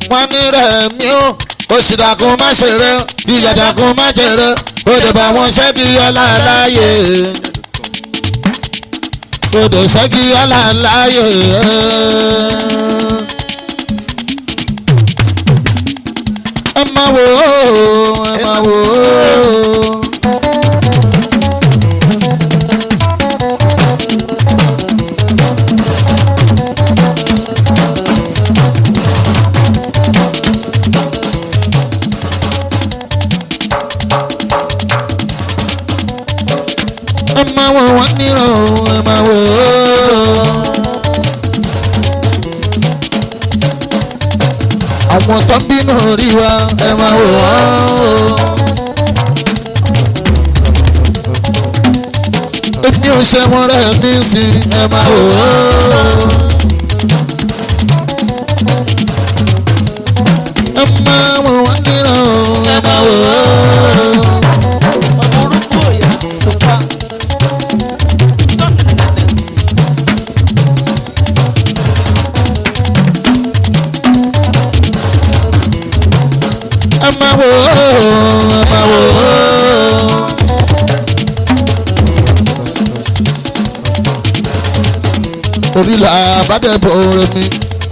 wọ́n ní rẹ̀ mí ó oṣù dàkún má ṣeré ìyá dàkún má jèrè ó lè bá wọn ṣẹ́gi ọlá láàyè ó lè ṣẹ́gi ọlá láàyè. ẹ máa wò ó ẹ máa wò ó. ẹ máa wò wọ́n nírọ̀ ẹ máa wò ó. àwọn tó ń bínú rí wa ẹ máa wò wọ́n o. èmi ò ṣe wọn rẹ̀ ní sí ẹ máa wò ó. ẹ máa wò wọ́n nírọ̀ ẹ máa wò ó. ọmọ orúkọ òyà tó pa. ẹ máa wò ó ẹ máa wò ó. orí là bá dẹ̀ bọ̀ rẹ̀ mi.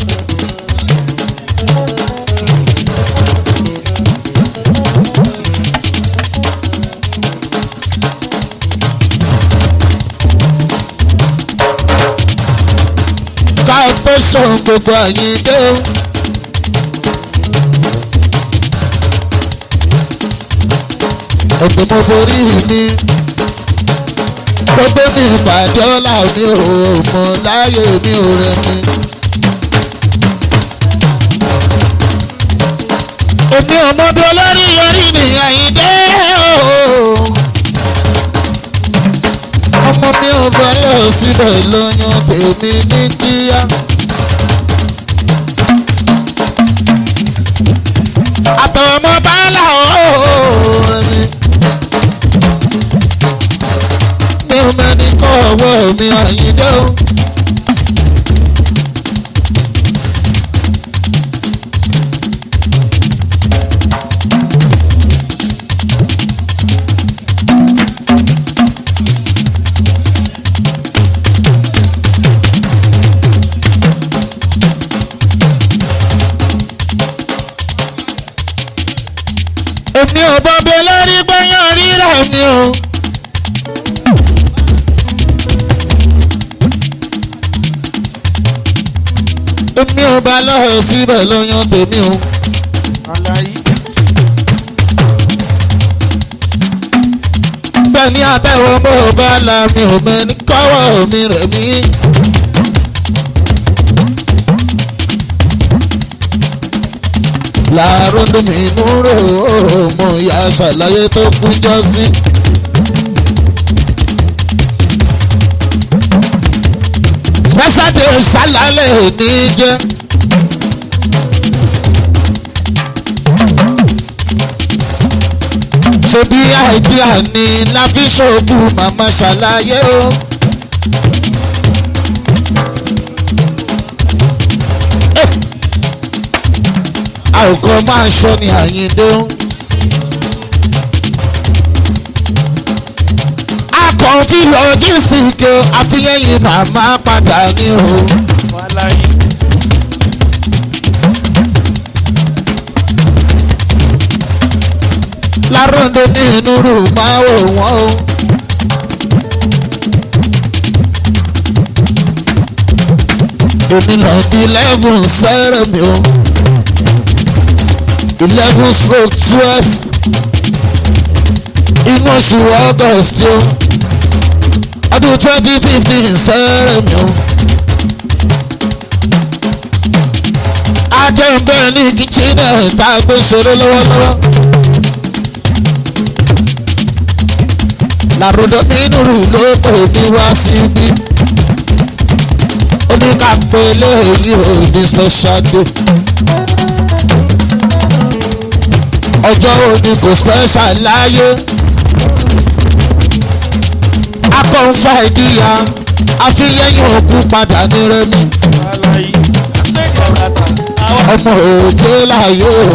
ká tó sọ gbogbo àyíké o. ọ̀pẹ̀ mo borí mi tó gbé mi pàdé ọ̀la mi ò mọ̀ láyé mi ò rẹ̀ mi. èmi ò mọ bí olórí yọrí ní àyíndé o. ọmọ mi ò bá lọ síbẹ̀ lóyún tèmi ní kíá. àtọ̀mọ́ bá là ó rẹ̀ mi. mi ò mẹ́ni kọ́ ọwọ́ mi àyíndé o. èmi ò bọ́bẹ̀ lórí gbẹ̀yàn rírà mi o. èmi ò bá lọ́ọ̀ síbẹ̀ lóyún tèmi o. àlàyé fẹ́ni àtẹ̀wọ́ bó bá la mi ò mẹ́ni kọ́wọ́ mi rẹ̀ mí. láàárọ̀ lómi inú rò ó mo yà ṣàlàyé tó kújọ́ sí. special day ṣàlàyé ní jẹ́. ṣebí àìdíà ni láfi ṣòkú màmá ṣàlàyé o. àròkọ máa ṣọ ní àyíndé o. akọ̀ǹtì logistic o àfihàn yìí màmá padà ní o. wàláyé láròndó ní inú rù máa wò wọ́n o. èmi náà di eleven sẹ́rẹ̀ mi o eleven stroke twelve inú oṣù august o ọdún twenty fifteen sẹ́rẹ̀ mi o. adẹ́nbẹ́ ní kìchínà tá a gbé ṣeré lọ́wọ́lọ́wọ́. làrúdọ̀ nínú rù ló pè mí wá síbí. ó ní ká pé eléyìí ò ní special day. ọjọ́ òní kò special láyé. akọ̀ǹfà ìdíyà àfihàn òkú padà ní rẹ́mi. wàláyé àtẹ̀jẹ̀ bàtà ọmọ òjé láyé o.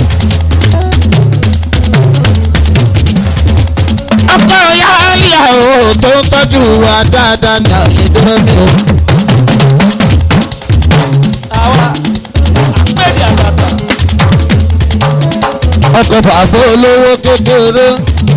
ọkọ yálà o tó ń tọ́jú wa dáadáa ní àyíndé mi o. àwa àpèdè àtàtà ọkọ̀ bàbá olówó kékeré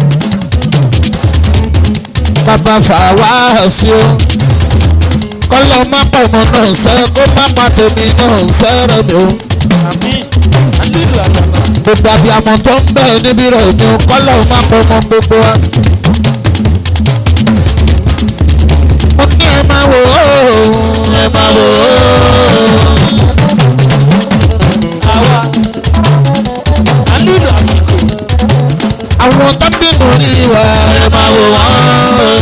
bàbá fàwa sí o kọ́lọ́ má pọ̀ mọ́ náà sẹ́ kó má pa tèmi náà sẹ́rẹ̀ mi o àmì àlùlù àtàtà gbogbo abiyamọ tó ń bẹ̀ níbí rẹ̀ mi o kọ́lọ́ má pọ̀ mọ́ gbogbo wa. mo ní ẹ máa wò ó ẹ máa wò ó. àwa àlùlù àsìkò àwọn tó ń bínú ní ìwà ẹ máa wò wọ́n.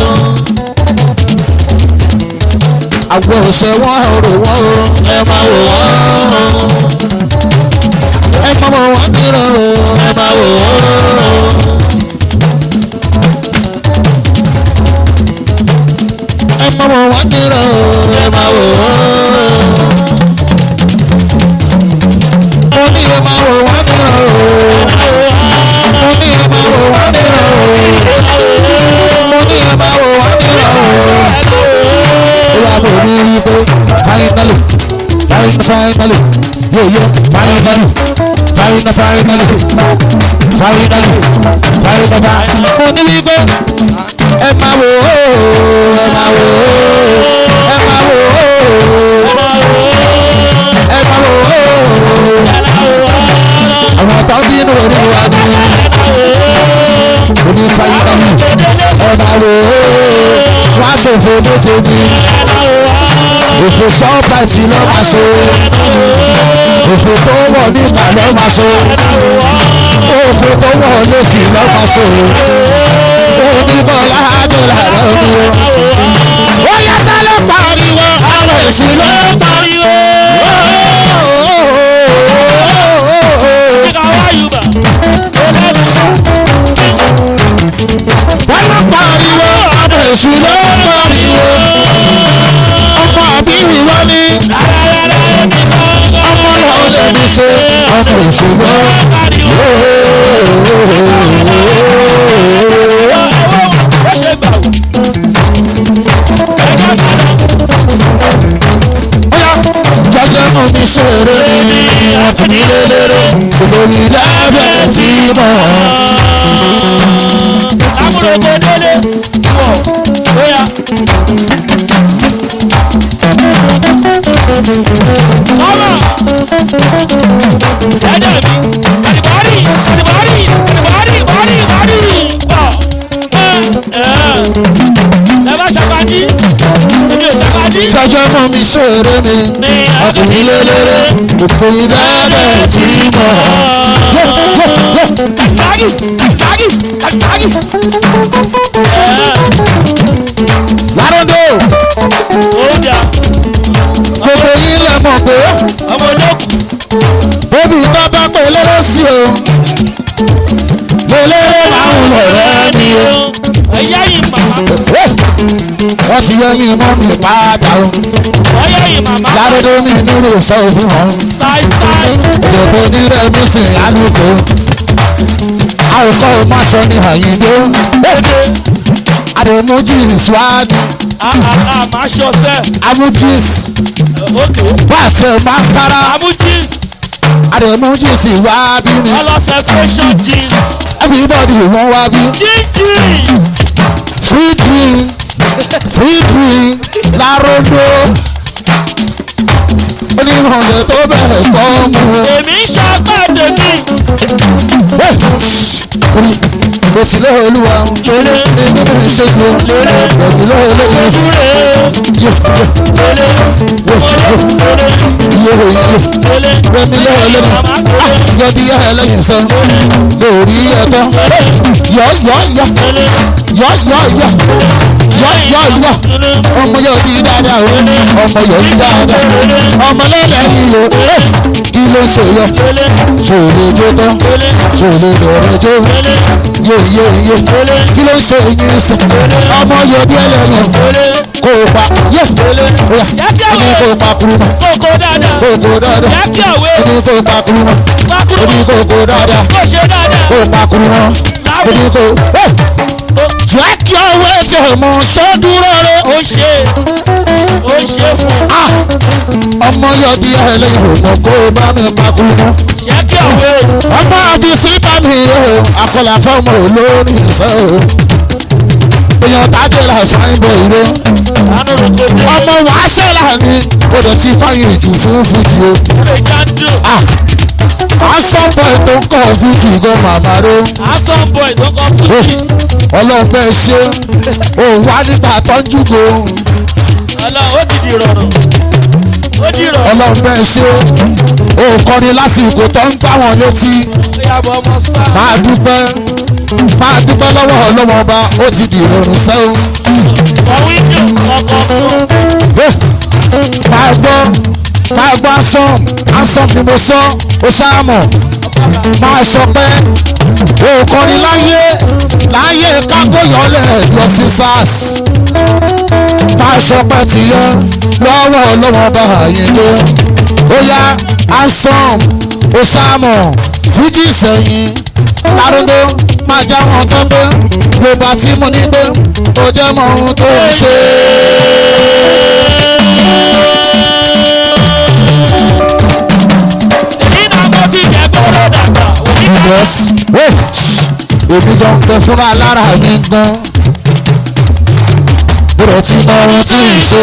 àwọn òṣè wọn rò wọ́n o ẹ máa wò wọ́n. ẹ máa wò wọ́n nírọ̀ o ẹ máa wò wọ́n. ẹ máa wò wọ́n nírọ̀ o ẹ máa wò wọ́n. mo ní ẹ máa wò wọ́n nírọ̀ o mo ní ẹ máa wò wọ́n nírọ̀ o mo ní ẹ máa wò wọ́n nírọ̀ o ìyá mo ní í pé finally finally finally yóò yẹ finally finally finally finally finally mo ní í pé ẹ máa wò ó ẹ máa wò ó ẹ máa wò ó ẹ máa wò ó àwọn tó bínú orí wa ní onífàyídàmù ẹ máa wò ó wá ṣòfò létí ní òfò sọ́ọ̀bàtì lọ́ máa ṣe òfò tó wọ̀ nígbà lọ́ máa ṣe òfò tó wọ̀ lẹ́sìn lọ́ máa ṣe oníbọ̀lá àdúrà lọ́dún ó yàtọ̀ ló pariwo àwọn èsì ló pariwo. kíkà wá yorùbá wọ́n ló pariwo àwọn èsì ló pariwo. ọmọ àbí ìwọ ni ọmọ náà lè ní ṣe ọmọ èsì ló jọjọ mú mi ṣeré ni wọn kò ní lélẹ́rẹ́ olórí lábẹ́ tí mọ̀ amúròkọ délé wọ bóyá. Kọ́mọ̀ ẹ̀jẹ̀ mi àdìbọ́rì àdìbọ́rì àdìbọ́rì bọ́rì bọ́rì bọ̀ ẹ̀ ẹ̀ bá ṣàkàdí èmi ò ṣàkàdí jọjọ mú mi ṣeré ni ní wọn kò ní lélẹ́rẹ́ olórí lábẹ́ tí mọ̀. Zagzagi zagzagi zagzagi. lárúndó Ó jà gbogbo yín lè mọ̀ pé ọmọ olókùn. bébí tó bá pè lérè sí o lélẹ́rẹ́ máa ń lọ rẹ́ ni o. Ẹ̀yà yìí màmá. wọ́n ti yọ yín mọ́ mi padà o Ọyá yìí màmá. lárúndó mi nílò sọ fún wọn. Style style. òdòdó nílẹ̀ mi sì lálùkò àròkọ má sọ ní àyíndó àdèmójìs wá ní Àà máa ṣọṣẹ́. amújìs Ókè. pàṣẹ máa ń para Àmú jeans. àdèmójìs wá bí mi Ọlọ separation jeans. everybody wọ́n wá bí Jíjì. free drink free drink láròdó onímọ̀lẹ̀ tó bẹ̀rẹ̀ kọ́ mu Èmi ń ṣàpàdé mi. mo ti lé olúwa Lélé. ní bí mi ṣe gbé mo ti lé olúwa Lúre. yé Lélé. Lélé. yé yé yé. Lélé. Rẹmi lọ́wọ́ lẹ́nu. Màmá kò lè. Yọdí yá ẹlẹ́yìn sọ. Lórí ẹ̀tọ́. Yọ yọ yọ. Yọ yọ yọ. Yọ yọ yọ. Ọmọ yóò di dáadáa o. Ọmọ yóò di dáadáa. Ọmọ lẹ́lẹ́yìn o. Kí ló ṣe yọ? Lélé. Ṣòlè jó tán. Lélé. Ṣòlè lọ́rẹ́ jó. Lélé. Yé yé yé. Kí ló ṣe yín sọ? Ọmọ yóò di ẹlẹ́yìn. Lélé. Kò kó o pa yé oya Jẹ́ kí ó ní àwọn kó o pa kuru mọ́ kókó dáadáa. kó o kó o dáadáa Jẹ́ kí òwe ó ní kó o pa kuru mọ́ ó ní kó o kó o dáadáa kó ṣe dáadáa. kó o pa kuru mọ́ ó ní kó o. Hey! jẹ́ kí ọwọ́ ètò mọ̀ ṣé dúró rẹ̀. Ó ṣe ó ṣe fún Ah! ọmọ yọ bí ẹlẹ́yìn òmò kó o bá mi pa kuru mọ́. jẹ́ kí òwe ọmọ àbí síta mi o àkọlà fọmọ olórí ìṣe o. èèyàn tájẹ́ là fáìn bọ̀ ìró. àánú rẹ̀ kò dé. ọmọ wàá ṣẹlá ni o dẹ̀ ti fáyìn ìjù fún fújì o. Ó lè já dùn. Ah! asọ́pọ̀ ètò ń kọ́ fújì gan màmá ró. Asan boy tó kọ́ fún mi. ọlọ́pẹ́ ṣe òun wá nígbà tọ́jú go. Ọlọ́run ó ti di rọrùn. Ó di rọrùn. ọlọ́pẹ́ ṣe òun kọrin lásìkò tó ń gbá wọn létí. Ó yà bọ̀ ọmọ star. máa dúpẹ́ máa dúpẹ́ lọ́wọ́ ọlọ́wọ́ ọba ó ti di ìrọ̀rùn sẹ́wọ̀n. Ọ̀wí dùn ọkọ̀ fún. máa gbọ́ máa gbọ́ asọ́m asọ́m ni mo sọ ó ṣáàmọ̀ máa ṣọpẹ́ òkọrin láyé láyé kágóyọ̀lẹ̀ lọ sí sars máa ṣọpẹ́ ti yẹ lọ́wọ́ ọlọ́wọ́ bá àyíndé ó yá asọ́m ó ṣáàmọ̀ fújì sẹ́yìn lárúgbó máa já wọn tó gbé gbogbo àti mo ní gbé ó jẹ́ mọ ohun tó ń ṣe. Èyí náà mo ti jẹ́ kóró dàgbà. Òní ká yes wait èmi gan pẹ fúnra lára mi gan bùrọ̀ tí mo ohun tí ì ṣe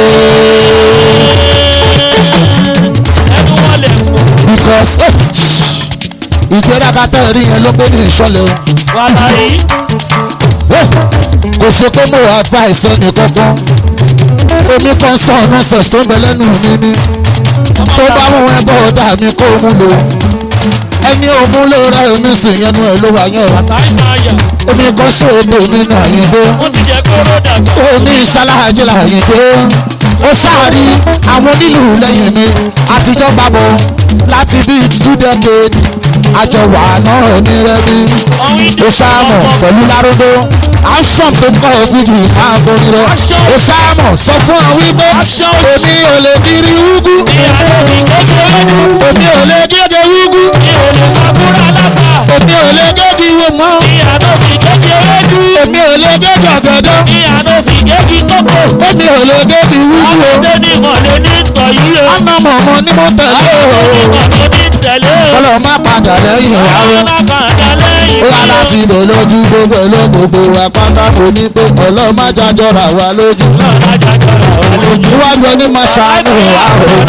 ẹnu wọn lè fò. because eh, ìgbéraga tẹ́ ẹ rí yẹn ló gbé ní ìṣọ̀lẹ̀ o Wàhálà yìí. Eh, kò ṣe pé mo advice ẹnì kankan èmi kan sọ nonsense tó ń bẹ lẹ́nu mi ni tó bá mú ẹ bọ́ ọ̀dà mi kó mú lò ẹni ògùn ló rẹ omi sì yẹnu ẹ ló wà yẹn o Táyì máa yà. èmi kan ṣe èdè mi náà yìí dé. Mo ti jẹ́ kóró dàgbà. ó ní ìṣaláàjì láàyè pé ó ṣáàrí àwọn onílù lẹ́yìn mi àtijọ́ gbàbọ̀ láti bí two decades àjọ wà náà ní rẹ́bí Ọ̀wí ó dùn ṣáàmọ̀ ọkọ̀ pẹ̀lú lárúgbó action tó kọ́ ògùdù máa borí lọ ó ṣáàmọ̀ sọ fún ọ wípé Action. èmi ò lè kiri wúgú ìyàwó mi kékeré dùn. èmi ò lè gégé wúgú Mi ò lè máa búra lápá. èmi ò lè gégé ìwé mọ́ Ìyàwó mi kékeré dùn. èmi ò lè gégé ọ̀gẹ̀dẹ̀ Ìyàwó mi kékeré kókó. èmi ò lè gégé wúgú o Ọmọdé ní ìmọ̀lẹ́ ní ìtọ̀ yìí o. ọmọ mọ̀mọ́ ni mo tẹ̀lé o. Ìmọ̀lẹ́ ní tẹ̀lé o. kọ́lọ̀ má padà lẹ́yìn wa o. Àwọn bàbá lẹ́yìn ó wá láti lò lójú gbogbo ló gbogbo wa pátá kò ní pé ọlọ́run má jájọra wa lójú. níwájú ẹni máa ṣàánú wa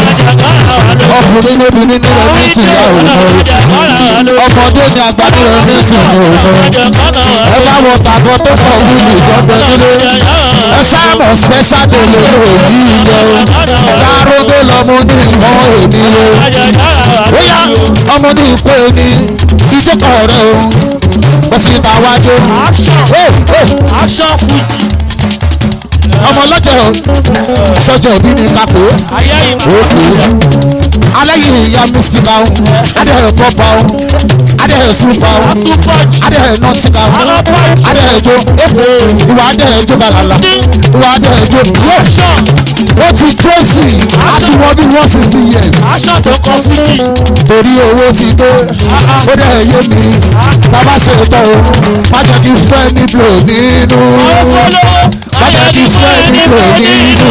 o. ọkùnrin níbi nínú rẹ̀ ní ìsìn ìyá òun o. ọmọdé ni àgbà ní rẹ̀ ní ìsìn òun o. ẹ bá wọ tàbọ̀ tó pọ̀ wúlì ìjọba nílé. ẹ sáàmù special day lè lò yí ilé o. dárúgbó lọmọ ní ìmọ̀ èmi o. ó yá ọmọ ní ìkó ẹni ìjókòó rẹ o. bẹ́sí ta wájú. Hey, hey Action Fuji. ọmọ lọ́jọ́ sọ́jọ́ òbí ni kápò Ayé ìmọ̀. òkè alẹ́ yìí ìyá mísíkà ó adẹ́hẹ̀ pọ́pà ó adẹ́hẹ̀ súpà ó Asúpọ̀jù. adẹ́hẹ̀ nọ́tìkà ó Alọ́pọ̀jù. adẹ́hẹ̀ jó ìwà adẹ́hẹ̀ jó gàlàlà ìwà adẹ́hẹ̀ jó yóò Action. ó ti jọ́sì láti wọ́n bí one sixty years Action tó kọ Fuji. torí owó ti dé ó dẹ̀ yé mi bàbá ṣe tọ́ o má jẹ́ kí fẹ́ nílò nínú Owó fọlọ́wọ́. Bájẹ́ kí fún ẹ nílò nínú.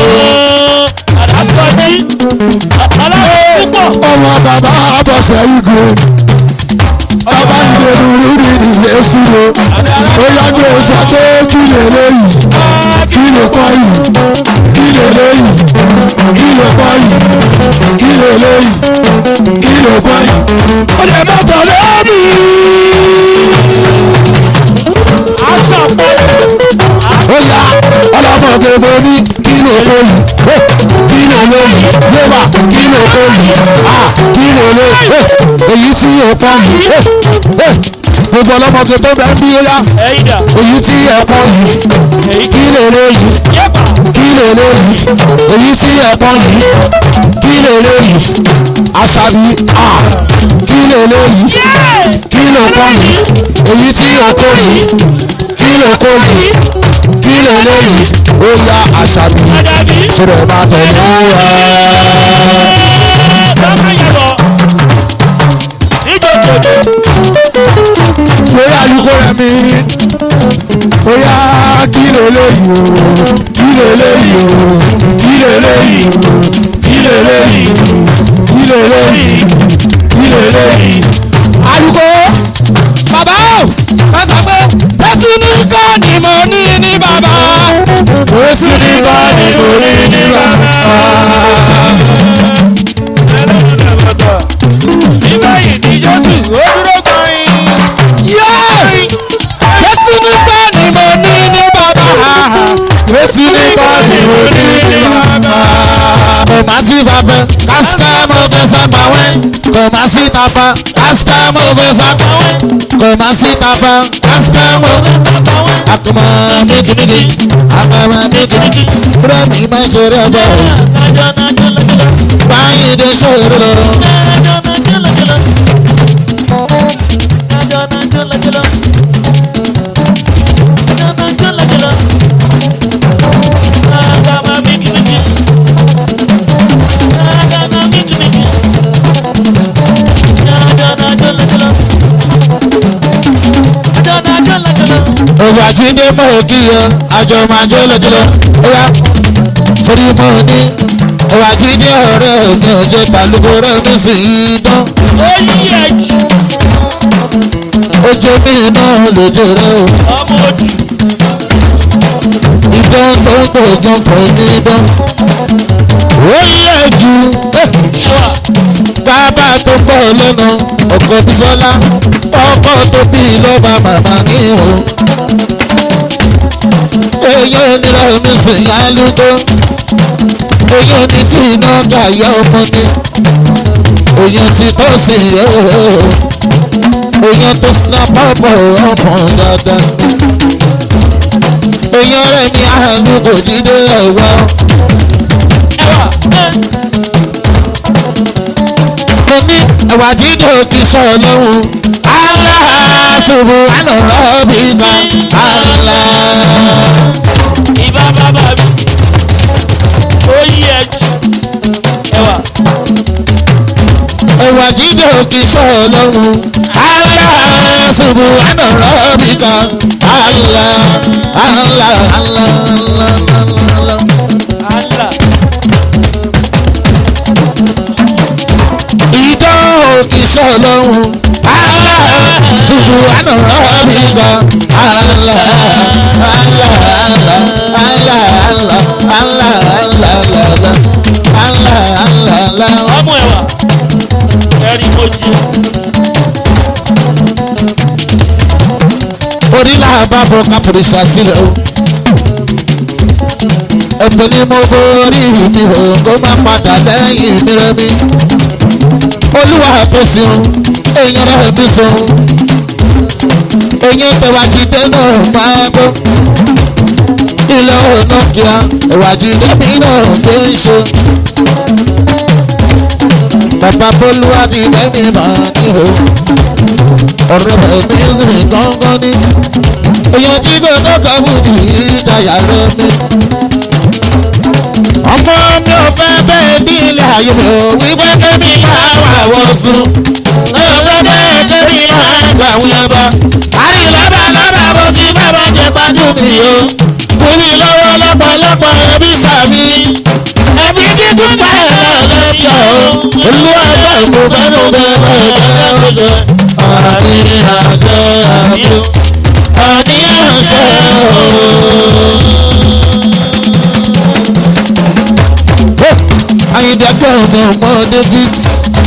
Àdásọ́jí. Ọlọ́run púpọ̀. ọmọ bàbá abọ́sẹ̀ igun bàbá ìdèrú rírì nìyẹn síro ó yàgbé sọ pé kí lè léyìí kí lè kọ́ yìí kí lè léyìí kí lè kọ́ yìí kí lè léyìí kí lè kọ́ yìí ó lè má tọ̀ lẹ́bi. Action pọ̀lẹ̀. ó yá ọlọ́mọge mo ní kí lè léyìí ó, kí lè léyìí yéwà kí lè léyìí à kí lè léyìí ó, èyí tí ó pọ̀ yìí ó, ó, gbogbo ọlọ́mọge tó bẹ́ẹ̀ bí ó yá Ẹyin dà. èyí tí ẹ pọ̀ yìí Èyí kí lè léyìí yẹ́pà. kí lè léyìí èyí tí ẹ pọ̀ yìí kí lè léyìí àṣàbí à kí lè léyìí kí lè pọ̀ yìí èyí tí ó kó yìí kí lè kó yìí kí lè léyìí ó yá àṣà mi Àdàbí. tirẹ̀ máa tẹ̀lé wa. Bàbá yàgò. Ìjòkòjò. ṣé àlùkò rẹ̀ mi ó yá kí lè léyìí o kí lè léyìí o kí lè léyìí o kí lè léyìí o kí lè léyìí kí lè léyìí. àlùkò bàbá o ẹ sọ pé jésù nìkan ni mo ní ní bàbá jésù nìkan ni mo ní ní bàbá. Ìgbẹ̀yìn ni Jésù ó dúró gbọ̀nyìn. Yéé! Jésù nìkan ni mo ní ní bàbá. Jésù nìkan ni mo ní ní bàbá. Kò má sí bàbá, kásítà mo fẹ́ sábà wẹ́. Kò má sí tàbá, kásítà mo fẹ́ sábà wẹ́. Kò má sí tàbá, kásítà mo fẹ́ sábà wẹ́. Àkùmọ̀ mi kìnnìkì, àkàmọ̀ mi kìnnìkì. Kúrò mi bá ṣeré bọ̀. Báyìí dé ṣòro lọ. Òwò àjíǹde mọ̀ òkì yọ, àjọ máa jó lójúlọ. Ó yá, torí mo ní. Òwò àjíǹde ọ̀rẹ́ òní òjò pàlùkòrò mi sì í dán. Ó yí ẹ̀jì Ojú mi iná lójú rẹ o. ọmọ òdì. Ìdán tó ń gbòògùn kò ní dán. Ó yẹ jù. Ṣọ́à. Bàbá tó gbọ́ lẹ́nu ọkọ̀ Bísọ́lá. Ọkọ̀ tó bí lọ́ba màmá ní o. Eyín onírọ̀ mi sì yá lúdó. Eyín ní tí iná gbà yọ ọmọ ni. Oyún ti tó sí ooo. Oyún tó sinà pọ̀pọ̀ ọ̀pọ̀ dáadáa. Oyún rẹ̀ ní àánú kò jíde ẹ̀wọ̀. Ẹwà. mo ní ẹ̀wà jíjọ kì í sọ lọ́hùn. aláṣubú ànàrọ̀ bí bá àlá. Ìbá bàbá mi. Ó yí ẹ̀jì. Ẹwà. ẹ̀wà jíjọ kì í sọ lọ́hùn. aláṣubú ànàrọ̀ bí bá àlá. àlá àlá àlá àlá. Allah. ìdán òkì sọ lọ́hùn. aláṣubú ànàrọ̀ bí bá àlá. àlá àlá àlá àlá àlá àlá àlá. àlá àlá àlá. Ọmọ ẹ̀wà. Ẹ̀rí mo jẹ. orílẹ̀ àbábọ̀ káfíńsà sílẹ̀ o. ẹ̀pẹ̀ ni mo borí mi o kó má padà lẹ́yìn mi rẹ̀ mi. olúwa tó sùn èèyàn rẹ̀ mi sùn. èèyàn tẹ̀wá jíde náà máa gbọ́. ilé ọ̀nà kíá ẹ̀wà jíde mi náà gbé ń ṣe. bàbá bolúwa ti lẹ́mìí máa ní o ọ̀rọ̀ rẹ̀ mi rìn gángan ní. èèyàn tí kò tọ́ka wùdí ìdáyà rẹ̀ mi. ọmọ mi ò fẹ́ bẹ́ẹ̀ bí ilé ayé mi ò wí pé kébì máa wà wọ́n sùn. mi ò fẹ́ bẹ́ẹ̀ kébì máa gbà wúlẹ̀ bá. àrí lọ́ba lọ́ba mo ti bá bá jẹ gbádùn mi o. fún mi lọ́wọ́ lọ́pọ̀lọpọ̀ ẹbí sàmì. ẹbí kíkún báyọ̀ náà lẹ́yìn o. olú ẹgbẹ́ ìmúbẹ́nu bẹ́ẹ̀ bẹ́ẹ̀ bẹ́ẹ̀ jẹ. àní àṣẹ àní àní àṣẹ o. ayíǹdẹ́gbẹ́ ọmọ ọmọ david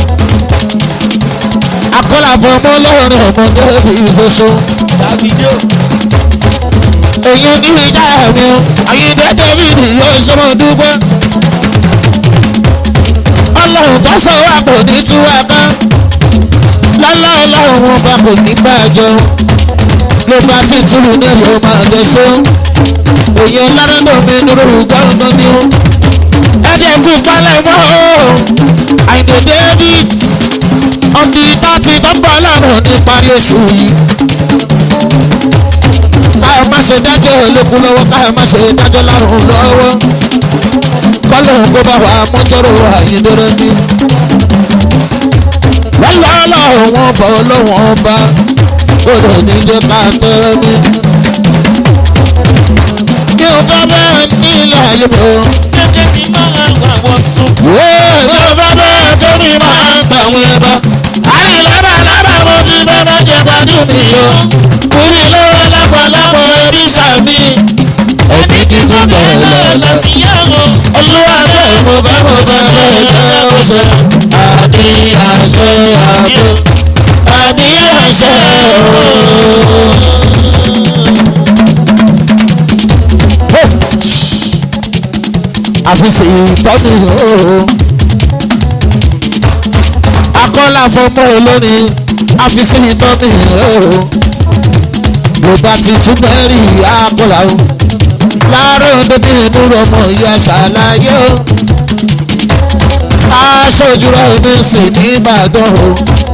akọ́làbọ̀ ọmọ ọlọ́run ọmọ david ṣoṣo Davido. èyí ní ìjà mi o ayíǹdẹ́ david yóò ṣọmọ dúpẹ́ ọlọ́run tó sọ wà kò ní tú wa ká lọ́lá ọlọ́run ọba kò ní bàjẹ́ o ló bá ti túlù nílùú ọmọ àjọṣe o èyí ọlọ́run náà mi dúró gbọ́ngàn ni o ẹ̀jẹ̀ kú palẹ̀ mọ́ o àìdè david ọdún ìgbà tí tọ́pọ̀ ọlọ́run ní parí oṣù yìí ká má má ṣe dájọ́ olókun lọ́wọ́ ká má ṣe dájọ́ lárùn lọ́wọ́ kọ́lọ̀ kó bá wa mọ́jọ́rò àyíndọ́rọ́ ní. lọ́lọ́lọ́ wọn bọ̀ lọ́wọ́n bá kódò ní jẹ́ ká tọ́rọ́ ní. mi ò fẹ́ bẹ́ẹ̀ ní ilé ayé mi o. Jẹ́jẹ́ ti máa ń wà wọ́n sùn. wéè mi ò fẹ́ bẹ́ẹ̀ tó mi máa ń gbà wọ́n ẹ bá. àrí lábà lábà mo ti fẹ́ bá jẹ gbádùn mi o. kúrì lọ́wọ́ lápọ̀lápọ̀ ẹbí sàmì. ẹni kíkọ́ bẹ̀rẹ̀ lọ́la. olúwa bẹ́ẹ̀ mo bá mo bá bẹ́ẹ̀ jẹ́ oṣù. àbí àṣẹ àbí àbí àṣẹ àfisì ìtọ́jú ooo akọ́lá fọmọ olórin àfisì ìtọ́jú ooo bó bá ti tún bẹ́ẹ̀rì akọ́lá o láàárọ̀ òdòdó inú ọmọ ìyá ṣàlàyé o aṣojú rẹ̀ mi sì ní ìbàdàn o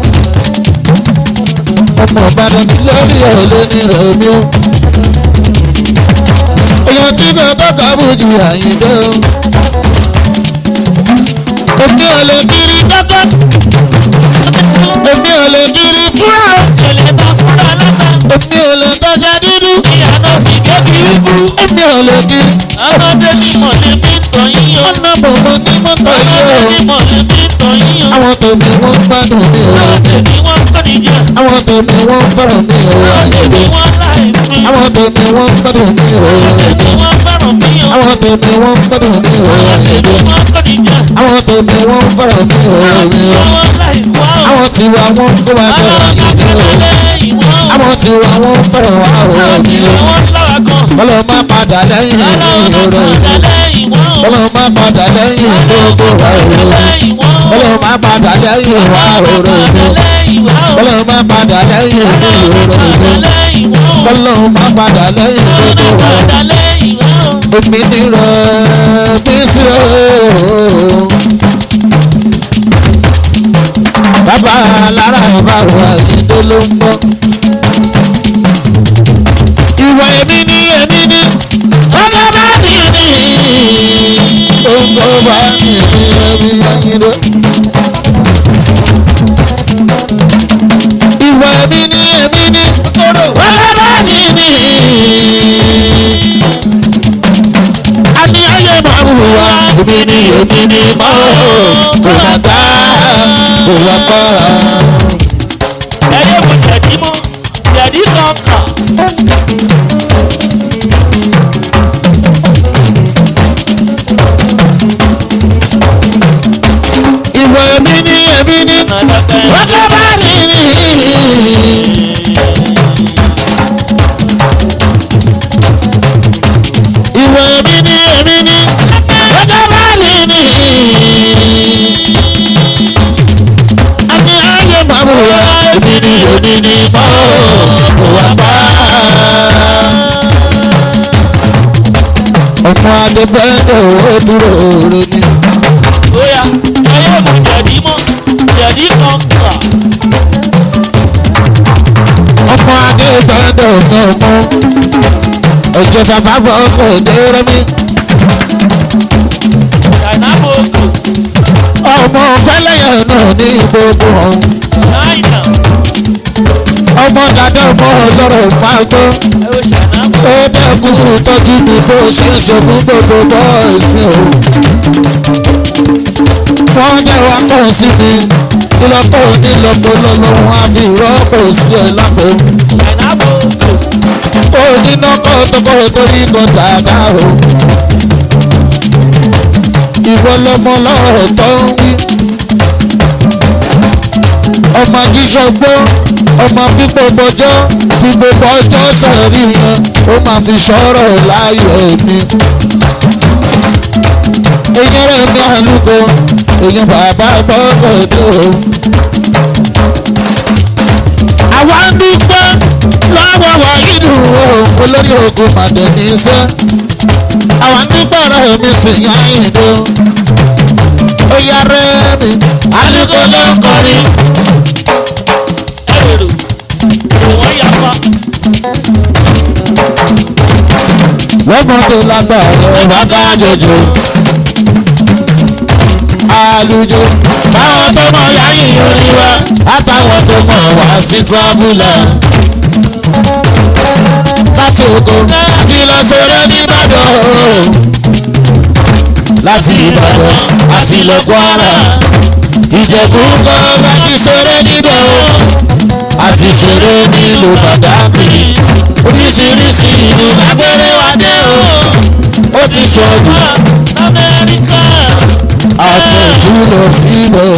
ọmọ ìbàdàn lórí olóní rẹ̀ mi o èèyàn tí kò tọ́ka bójú àyíndé o èmi ò lè kiri kọ́kọ́ èmi ò lè kiri fúra èmi ò lè tọ́jà dúdú èmi ò lè kiri Ọmọdé ni mọ̀lẹ́bí tọ̀ yín o. ọ̀nà bòbò ní mọ́tò Ọmọdé yìí ni o mọ̀lẹ́bí tọ̀ yín o. àwọn tòmí wọ́n gbádùn mi o Ọmọdé ni wọ́n kọ́ni jẹ. àwọn tòmí wọ́n fẹ́ràn mi o Ọmọdé ni wọ́n láì pín. àwọn tòmí wọ́n gbádùn mi o Ọmọdé ni wọ́n fẹ́ràn mí o. àwọn tòmí wọ́n gbádùn mi o Ọmọdé ni wọ́n kọ́ni jẹ. àwọn tòmí wọ́n fẹ́ràn mi o Ọmọdé ni wọ́n láì wá o. àwọn tiwa wọ́n kó wa jọ àyíndé o àwọn tiwa wọ́n fẹ́ràn wa o mi o kọ́lọ́ má padà lẹ́yìn ìrora ìlú kọ́lọ́ má padà lẹ́yìn gbogbo wa o kọ́lọ́ má padà lẹ́yìn wa òrò ìlú kọ́lọ́ má padà lẹ́yìn ìrora ìlú kọ́lọ́ má padà lẹ́yìn gbogbo wa o èmi nírọ̀ bí sí o. bàbá lára bá wà nídó ló ń bọ̀. ìwà èmi ní èmi ní ọ̀gá bá mi ní òǹkó bá mi ní èmi yàgídó. ìwà èmi ní èmi ní ọ̀gá bá mi ní. a ní ayé máa ń hùwà èmi ní èmi ní mọ́ kò má gbá kò wá kọ́ra. Ẹyẹ mo jẹ̀dí mọ́, jẹ̀dí kankan. ìwà èmi ní èmi ní ọ̀gá bá mi ní. ìwà èmi ní èmi ní ọ̀gá bá mi ní. àní ayé máa mú wa èmi ní èmi ní mọ́ kò wá pa. ọmọ adébẹ́lẹ̀ ò dúró rẹ ni. Oya, ẹyẹ mo jẹ̀dí mọ́, jẹ̀dí kankan. ọmọ adébẹ́lẹ̀ ọ̀gá ọmọ ọjọ́ bàbá bọ̀ ọkọ̀ òdèrè mi. Dàìnámọ̀sù, ọmọ fẹ́lẹ́yà náà ní gbogbo ọ̀hún. Náìnà, ọmọ dàdé ọmọ ọlọ́rọ̀ máa gbọ́. ẹ o ṣànámọ̀. ó dẹ́kun tọ́jú mi bó ṣe ń sọ fún gbogbo bọ́ọ̀sì mi o. wọ́n dẹ̀ wá pọ̀ sí mi nílọ́pọ̀ onílọ́pọ̀ lọ́lọ́run á fi rọ́pò sí ẹ lápò. Dàìnámọ̀sù, ó níná kọ́ tọkọ torí kan dáadáa o. ìwọ lọmọ lọ́rọ̀ tó ń wí. ọmọ jíjọgbó ọmọ pípọ̀ bọjọ́ fi gbogbo ọjọ́ sẹ̀rí yẹn ó máa fi sọ̀rọ̀ láyọ̀ mi. èyàn rẹ̀ ní àlùkò èyàn bàbá gbọ́dọ̀ tó. àwa ń dúpẹ́ lọ́wọ́ wa ìlú olórí ogun màdé ní iṣẹ́. àwa ń dúpẹ́ rẹ̀ mi sì yá ìdó. ó yá rẹ̀ mi àlùkò ló ń kọrin. ẹ wèrò, ìwọ̀n yapa. lọ́mọdé lágbà rẹ̀ bá ká jòjò. àlùjọ báwọn tó mọ̀ yáyìn orí wa àtàwọn tó mọ̀ wá sí tírábùlà. láti Ògo àti lọ ṣeré nìbàdàn o. láti Ìbàdàn àti lọ Kwara. Ìjẹ̀bú kọ́ láti ṣeré níbẹ̀ o. àti ṣeré nílùú Bàdágì. oríṣiríṣi ìlú lágbèrè wá dé o. ó ti ṣọ̀dù Amẹ́ríkà. àṣẹ̀jú lọ sílẹ̀.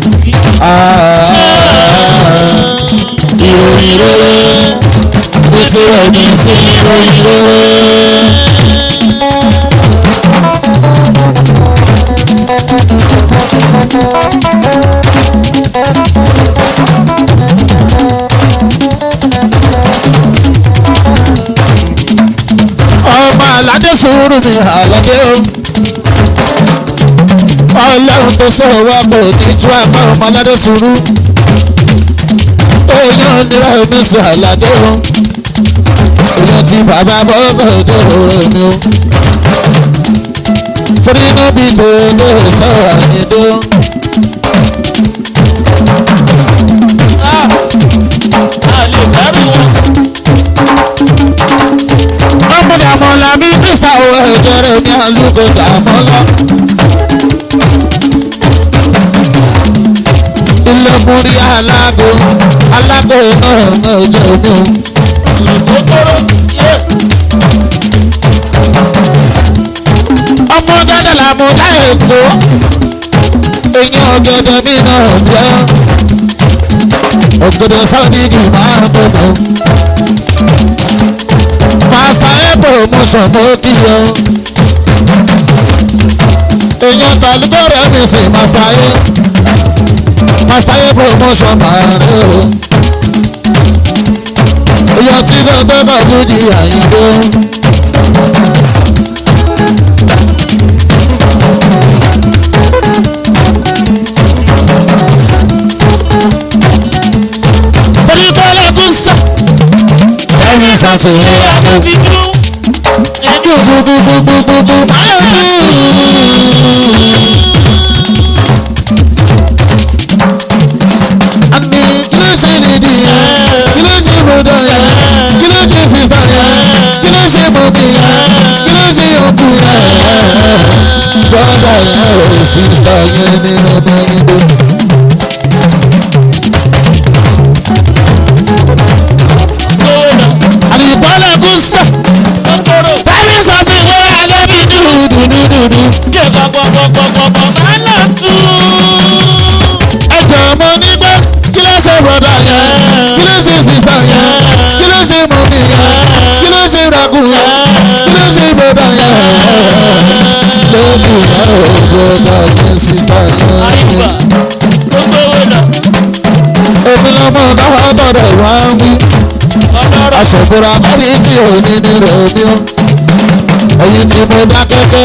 ìròyìn rere nítorí ẹni sí ìròyìn rere. ọmọ aládé sùúrù mi àlọ́dé o. ọlọ́run tó sọ wá kò ní ju àmọ́ ọmọ aládé sùúrù. oyún nira omi sọ àládé o. oyún tí bàbá bọ́ sọ̀dọ̀ rẹ̀ mi o. torí níbi tó lè sọ àyíndó. Ah, a lè dárò wọn. ọmọdé àmọ́lá mi kírísítà owó ẹ̀jẹ̀ rẹ̀ ní àlùkò dàmọ́lá. ilé múrí alágo alágo náà náà jẹ́ omi o. Kòkòrò yé. ọmọ gẹ́gẹ́ la mú láì kó eyín ọ̀gẹ̀dẹ̀ mi náà jẹ́ ògèdè sọ́ọ̀dìdì máa ń bọ̀dọ̀. pásítọ̀ ẹ̀bùn mo sàn mọ́ kí o. èèyàn tàlúgbò rẹ̀ mi sì pásítọ̀ ẹ̀ pásítọ̀ ẹ̀bùn mo sàn máa rẹ̀ o. èèyàn tí gbogbo bá lójì àyíké. Oníkọ́lá kún sá. ẹni sàtúnyẹ àná. Fi dúró. Ẹni gbogbogbogbogbogbo. àmì kí ló ṣe nìdí yẹn kí ló ṣe bọ̀dọ̀ yẹn kí ló ṣe sísá yẹn kí ló ṣe bọ̀dọ̀ yẹn kí ló ṣe òkú yẹn bọ́dà yẹn ò sísá yẹn nínú bẹ́ẹ̀ni. gbowó náà. àdìgbọ́lẹ̀ kún sọ Kòkòrò. tàbí sọ pé wọ́n á lẹ́bi dúdúdúdúdú. Jẹ́ pọ̀pọ̀pọ̀pọ̀pọ̀ máa ń nà tú. ẹjọ mo ní pé kí ló ṣe bọ̀dà yẹn kí ló ṣe sísá yẹn kí ló ṣe mọ̀mí yẹn kí ló ṣe ràkú yẹn kí ló ṣe bọ̀dà yẹn lóbi yẹn ò bọ̀dà yẹn sísá Àyùbá. yẹn. Gbowó náà. èmi lọ́mọ náà gbọ́dọ̀ wá ń wí Ọlọ́rọ̀. aṣọ̀bùrà mẹ́rin tí ò ní ní rèémí o ẹ̀yin tí mo dá kẹ́kẹ́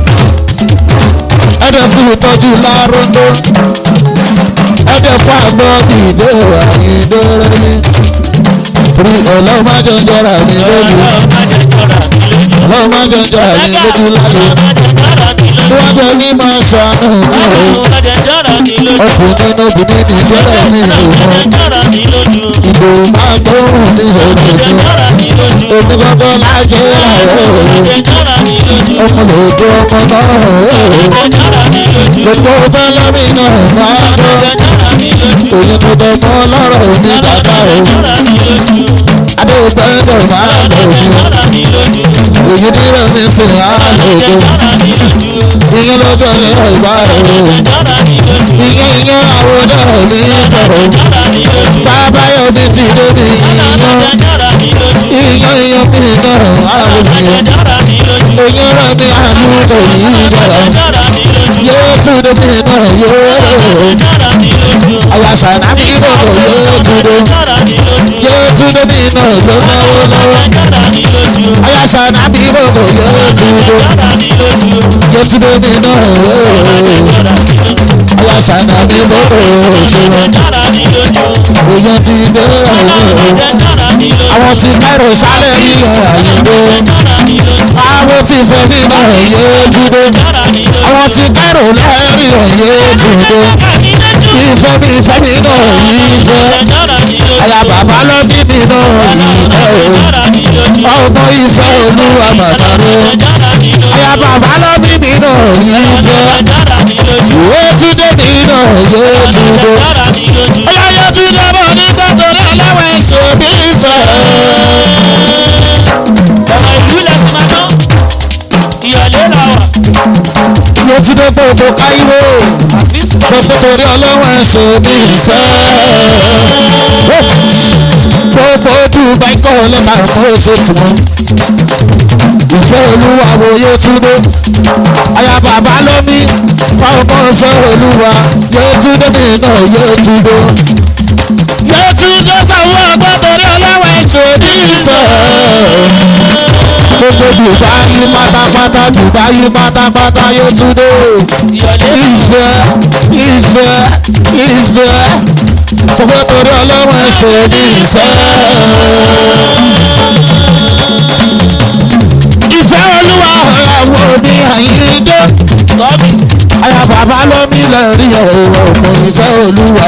ẹ̀dẹ̀ fún ìtọ́jú lárúndó ẹ̀dẹ̀ fún àgbọ̀ ìdè àyíndé rẹ̀ ní rí ọlọ́run má jẹ́ jọra mi lójú Ọlọ́run má jẹ́ jọra mi lójú. ọlọ́run má jẹ́ jọra mi lójú láyé Ọlọ́run má jẹ́ jọra mi lójú. níwájú ẹni máa ṣàánú mi o Ọlọ́run má jẹ́ jọra mi lójú. ọkùnrin obìnrin ní ìṣẹ́lẹ̀ mi ò mọ Má jẹ́ jọra mi lójú. ìbò máa gbóhùn ní Má jẹ́ òdòdó jọra mi lójú. omi gbọ́gbọ́ lájẹ́ Má láàárọ̀ jẹ́ jọra mi lójú. ọmọ lòdó ọmọ náà Má jẹ́ jọra mi lójú. gbogbo bẹ́lẹ́mì náà máa Má gbọ́ jẹ́ jọra mi lójú. òyìn tó dọ̀mọ́ lọ́rọ̀ omi dàda o Jọra mi lójú. adégbẹ́dọ̀ máa gbòògùn Jọra mi lójú. òyìn nírọ̀ mi sùn á lòdò Jọra mi lójú. ìyẹn lọ́jọ́ ní ọ̀gbà o Jọra mi lójú. ìyẹn ìyẹn àwọn náà mi sọ̀rọ̀ Jọra mi lójú. bàbá yóò mi ti débi ìyẹn Jọra mi lójú. ìyẹn ìyẹn mi náà àlòkè Jọra mi lójú. ìyẹn rẹ̀ mi àánú òyìn dára Jọra mi lójú. yóò tún débi náà yóò Jọra mi lójú. àyàṣà náà bí bòbò yóò tún dé. Jọra mi lójú. yóò tún débi náà ló náwó náwó. Jọra mi lójú. aláṣà nábì gbogbo yóò tún dé. Jọra mi lójú. yóò tún débi náà yóò. Jọra mi lójú. ṣànà mi bọ́ọ̀ òṣèwọ̀n èèyàn ti dé ọ̀hún àwọn ti kẹ́rù sálẹ̀ ní àyíndé àwọn ti fẹ́ nínú ẹ̀yẹ dúdé àwọn ti kẹ́rù lẹ́rìn ẹ̀yẹ dúdé ìfẹ́ mi ìfẹ́ mi náà yìí jẹ́ àyà bàbá ló bí mi náà yìí jẹ́ o ọmọ ìfẹ́ olúwa màmá mi àyà bàbá ló bí mi náà yìí jẹ́ ìwé túndé mi náà yé túndé ọyá yé túndé bọ̀ ní gbọ́dọ̀ lọ́wọ́ ẹ̀ṣẹ̀ mi ìfẹ́. yé túndé gbogbo káyíwó sọ pé torí ọlọ́wọ́ ẹ̀ṣẹ̀ mi ìfẹ́. gbogbo dubai kọ́ lè máa mú oṣù tiwọn. ìfẹ́ olúwa wo yé túndé àyà bàbá ló ní ọmọ ìfẹ́ olúwa yé túndé mi náà yé túndé. yé túndé sanwó ọgbọ́n torí ọlọ́wọ́ ẹ̀ṣẹ̀ mi ìfẹ́. gbogbo dubai pátápátá dubai pátápátá yé túndé ìfẹ́ ìfẹ́ ìfẹ́ sọ́kọ́ torí ọlọ́run ẹ̀ṣẹ̀ ní ìfẹ́. ìfẹ́ olúwa ọ̀làwọ̀ ní àyíndé. àyà bàbá ló mi lè rí ẹ̀rọ ọ̀pọ̀ ìfẹ́ olúwa.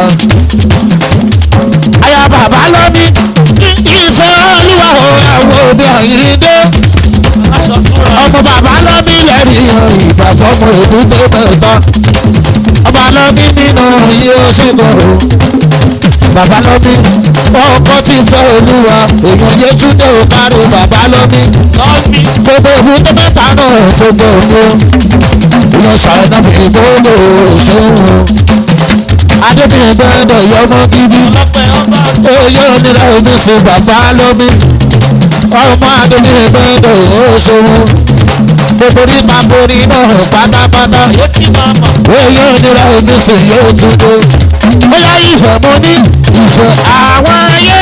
àyà bàbá ló mi ìfẹ́ olúwa ọ̀làwọ̀ ní àyíndé. ọmọ bàbá ló mi lè rí ìgbà fọmọ èbúté mẹ́ta ọba lọ́bí nínú iye oṣùgbọ̀n bàbá lọ́bí ọkọ tí fẹ́ olúwa èèyàn yétúndé ò kárí bàbá lọ́bí gbogbo ìbúté mẹ́ta náà gbogbo òní ìyẹn ṣàìdá mi gbogbo òṣèlú adébíyẹn gbọ́dọ̀ yọmọ bíbí oyè onírà omi sí bàbá lọ́bí ọmọ adébíyẹn gbọ́dọ̀ òṣèlú gbogbo nípa borí náà pátápátá oyè onírà omi sí yóò túndé ó yá ìfẹ́ mo ní ìfẹ́ àwọn ayé.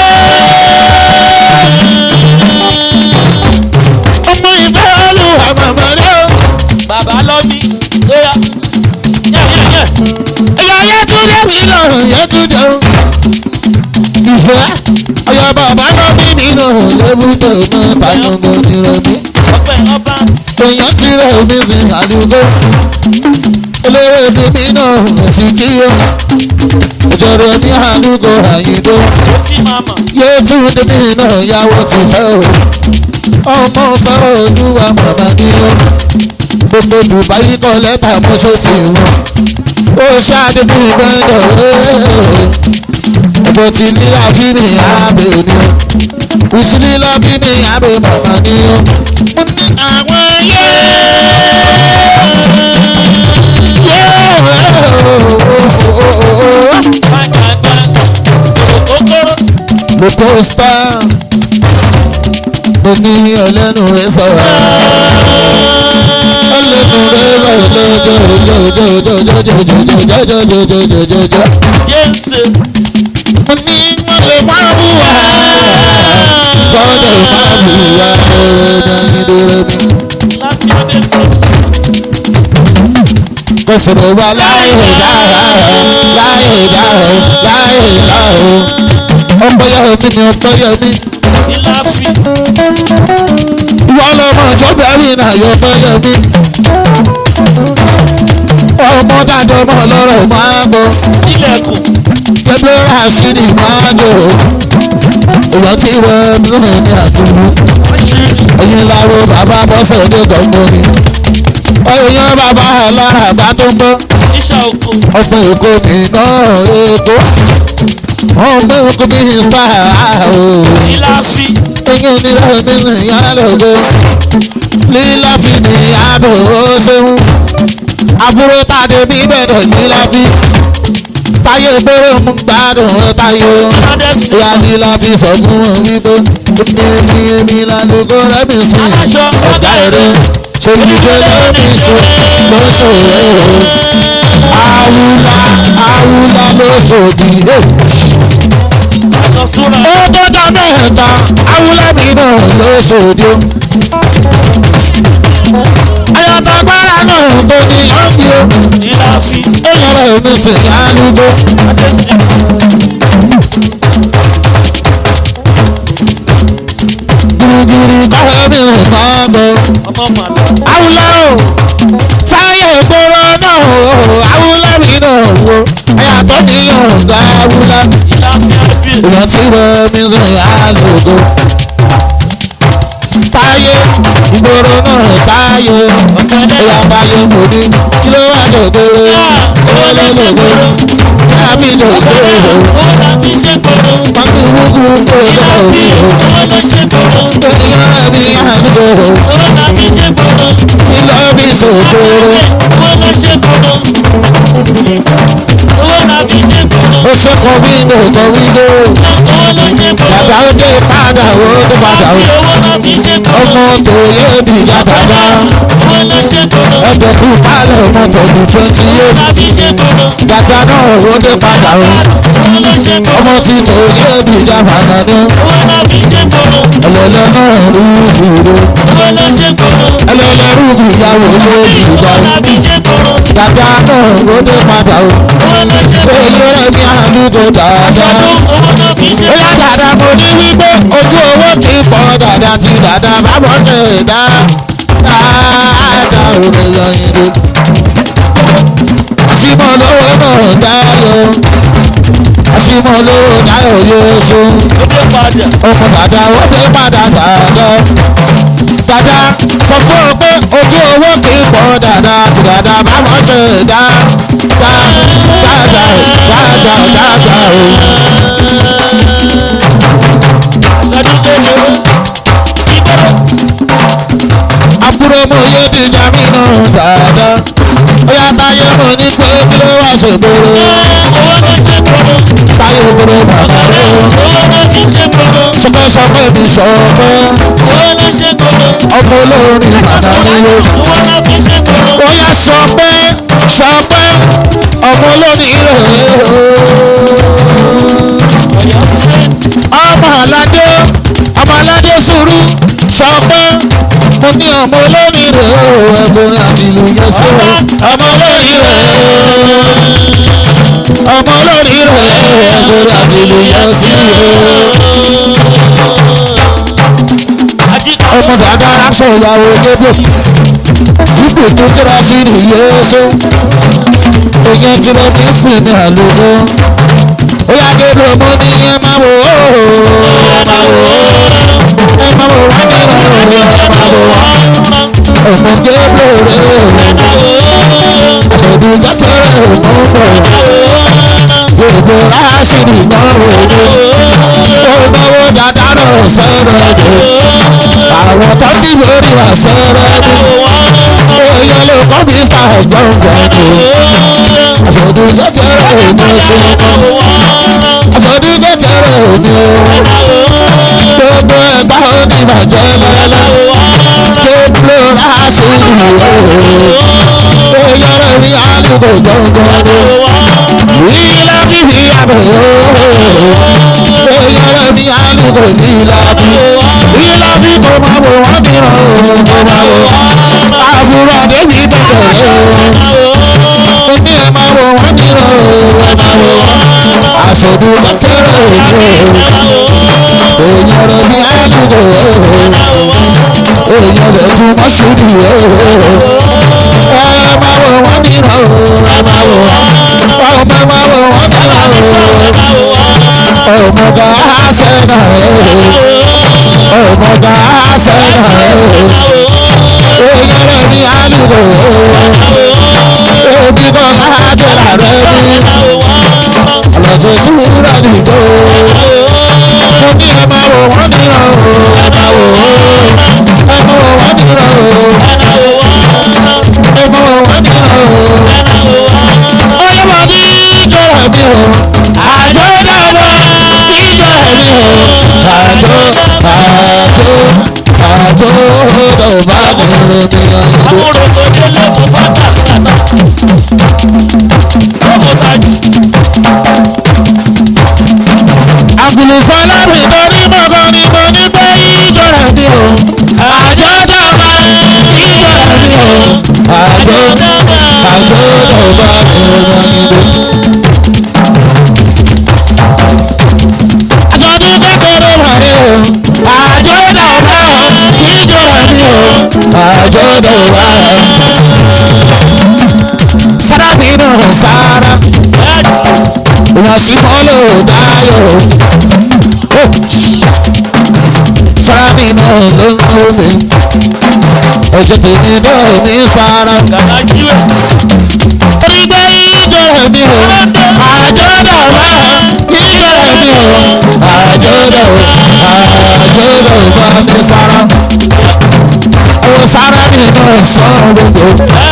ọmọ ìfẹ́ olúwa màmá rẹ o. Bàbá lọ́bí lóyá. Yẹ́yẹ́yẹ́. ẹ̀yà yẹtúndé mi náà yẹtúndé o. ìfẹ́ ọ̀yà bàbá náà bí mi náà lébùtò mọ́ tàyọ̀ngọ̀ nírọ̀mí. Ọpẹ́ ọba. èèyàn ti rẹ̀ omi sí àdúgbò. olówó èdè mi náà èsì kíyó. ìjọba ní àdúgbò àyíndó. Ó ti máa mọ̀. yétúndé mi náà yàwó ti fẹ́ o. ọmọ fẹ́ olúwa màmá ni o. gbogbo dubai kọ lẹ́tà mọ́ṣọ́ ti wọ́n. ó ṣáde bí gbẹ́dọ̀ ẹ̀bùn ti nílá bí mi àbẹ̀ ni o. ìṣúnílá bí mi àbẹ̀ màmá ni o. mo ní àwọn ayé. Gbàgbàgbà. Òkòkòrò. mo kó star mo ní ọlẹ́nu rẹ sọ̀rọ̀ ọlẹ́nu rẹ lọ́jọ́jọ́jọ́jọ́jọ́jọ́jọ́jọ́jọ́jọ́jọ́jọ́ Yéèsè. mo ní wọ́n lè má bù wá gbọ́dọ̀ má bù wá lórí dánidóró mi Láti ọdẹ sí. kò sọ̀rọ̀ wá láyé dáhà láyé dáhà láyé dáhà ọpọyọ mi ni ọpọyọ mi. Ilá fi. ìwọ lọmọ ìjọba rí náà yọ bọ́yọ̀ mi. ọmọ dájọ́ mọ́ lọ́rọ̀ máa bọ̀ Ilẹ̀kùn. gbẹgbẹ́ rásìdì máa jò. ìwọ tí wọ́n ń rìn ní àdúgbò. ẹ̀yin láwo bàbá bọ́sẹ̀ dé gbọ̀ngbọ̀n ni. ọ̀yàn bàbá alára bá tó gbọ́. Iṣẹ́ oko. ọgbẹ́ èkó mi náà èkó. ọgbẹ́ èkó mi ń pa àhó Ilá fi. ẹ̀yin onírà nínú ìyálògo lílá fi ní àbò ṣeun àbúrò tàdé mi bẹ̀rẹ̀ lílá fi táyé gbóró mú gbádùn rẹ táyé o Ọdẹ sí. ìyá lílá fi sọ fún wọn wípé èmi èmi lálùkò rẹ mi sí Aláṣọ ọ̀gá rẹ ṣèlúgbẹ́ lórí ṣe ló ṣòro o àwùlà àwùlà ló ṣòdì. Ọ̀sán súnra. ó dọ́jọ́ mẹ́ta awúlẹ́bí náà ló ṣòdì o. ayọ̀tọ̀ gbára náà tó ní lọ́ọ̀kì o Ìlàfi ó yọrọ èmi sì lálùgbò. Adésì. girigiri báwo mi rìn náà lọ. Ọmọ màlá. awúlá o táyà ìgboro náà o awúlá mi náà wo ẹ̀yà tó ní ọ̀gá awúlá Ìlàfi Adé. èèyàn tí wọ́n mi rìn àlògo. táyé ìgboro náà táyé ẹ̀yà táyé mo ní kí ló wà lògbòrò owó ló lògbòrò yá mi lògbòrò Ó láfi ṣe koro. pàtó wúkú kó Ìlàfi lògbòrò ó lọ ṣe koro. èèyàn mi àdúgbò Ó láfi ṣe koro. kí ló fi ṣòkòrò. Ó lọ ṣe koro. Ó láfi ṣe koro. ó ṣe kọ wíńdò kọ wíńdò Ó lọ ṣe koro. bàbá ó dé padà ó dé padà ó Owó láfi ṣe koro. ọmọ tó yé bí dàgbàdà Ó lọ ṣe koro. ẹgbẹ́ kú pálọ̀ ọmọ tọ̀dù twenty Ó eight láfi ṣe koro. dàgbà náà ó dé padà ó Ó lọ ṣe koro. ọmọ tí tó yé bí dàgbàdà ní Ó láfi ṣe koro. ẹlẹ́lẹ́ náà rú ìdúró Ó lọ ṣe koro. ẹlẹ́lẹ́ rú ìyàwó lé ìgbà Ó láfi ṣe koro. dàgbà náà ó dé padà ó Ó lọ ṣe koro. èyí rẹ̀ ní àdúgbò dáadáa. Ó láfi ṣe ó yá dàda mo ní wípé ojú owó kì í pọ̀ dàda tí dàda bá bọ́ ṣe dá dáadáa òde lọ́yìn ló. àṣìmọ̀ lówó náà dáyọ̀ àṣìmọ̀ lówó dáyọ̀ yóò so Ó dé padà. ọmọ dàda ó dé padà dàda. dàda sọ fún ọ pé ojú owó kì í pọ̀ dàda tí dàda bá bọ́ ṣe dá dáadáa dáadáa dáadáa o. àbúrò mo yé dìjà mí náà dáadáa ó yá táyé mo ní pé kí ló wá ṣògbóró táyé ògbóró bàbá rẹ sọpẹ́ sọpẹ́ mi sọpẹ́ ọmọ olórin bàbá mi ló ó yá sọpẹ́ sọpẹ́ ọmọ olórin rẹ ọmọ aládé ọmọ aládé sùúrù sọpẹ́ mo ní ọmọ olórin rẹ ẹ̀bùn àbìlú yẹsẹ ọmọ olórin rẹ ọmọ olórin rẹ ẹ̀bùn àbìlú yẹsẹ ọmọ dàda aṣọ ìyàwó débò dípò tó kíra sí nìyẹn ṣó èèyàn tí mo fi sìn ní àlùkò ó yá gébò mo ní ẹ máa wò ó ẹ máa wò ó ẹ máa wò wá nínú ẹ máa wò wá ọmọ gébò rẹ ṣèdú kékeré òmùmọ̀ gbogbo aṣírí náà wò ó ó náwó dáadáa náà sẹ́rẹ̀ dé àwọn tó ní lórí wa sẹ́rẹ̀ dé èèyàn lè kọ́ mi sá gbọ̀ngbọ̀n ni ṣèdú kékeré òmùmọ̀ àṣọdún kékeré òní o gbogbo ẹgbà òní bàjẹ́ lọ́lá gbogbo aṣírí o èèyàn rẹ̀ ní àdúgbò gbọ̀ngbọ̀n ni ìlà bíbí àbẹ̀ o èèyàn rẹ̀ ní àdúgbò ní ìlà bí ìlà bí kò máa wò wọ́n mìíràn o kò máa wò àbúrò débi kékeré o mo ní ẹ máa wò wọ́n mìíràn o ẹ máa wò àṣọdún kékeré òní o èèyàn rẹ̀ ní àdúgbò o èèyàn rẹ̀ ní mọ́ṣúdù o ẹ máa wò wọ́n mìíràn o ẹ máa wò ọmọ máa wò wọ́n mìíràn o ọmọga sẹ́nà o ọmọga sẹ́nà o èèyàn rẹ̀ ní àdúgbò o òbí kan láàjọ rẹ̀ ní ọ̀lọ́sẹ̀ súnra nìjọ mo ní ẹ máa wò wọ́n mìíràn o ẹ máa wò ẹ máa wò wọ́n mìíràn o ẹ máa wò wọ́n mìíràn o ọlọ́wọ́ ní ìjọra mi o àjọ dáwọ́ ìjọra mi o àjọ àjọ àjọ lọ́ba mi lómi ọ̀dọ́. àgùlùfọ́lá mi tó ní gbọ̀ngàn ni mo ní pé ìjọra mi o àjọ dáwọ́ ìjọra mi o àjò àjò dọ̀gba ìrìnàjò. àjọ̀dún kékeré wáyé o àjò dọ̀gba ìjọ ẹ̀mí o àjò dọ̀gba. sára mi náà sára ìyàn sí mọ́lò dáyọ̀ sára mi náà ló ń kó mi ọjọ́ tèmi náà ní sára. orí gbé ìjọ ẹ̀mí o àjọ dọ̀gba ìjọ ẹ̀mí o àjọ dọ̀gba àjọ dọ̀gba ní sára. àwọn sára mi náà sọ gbogbo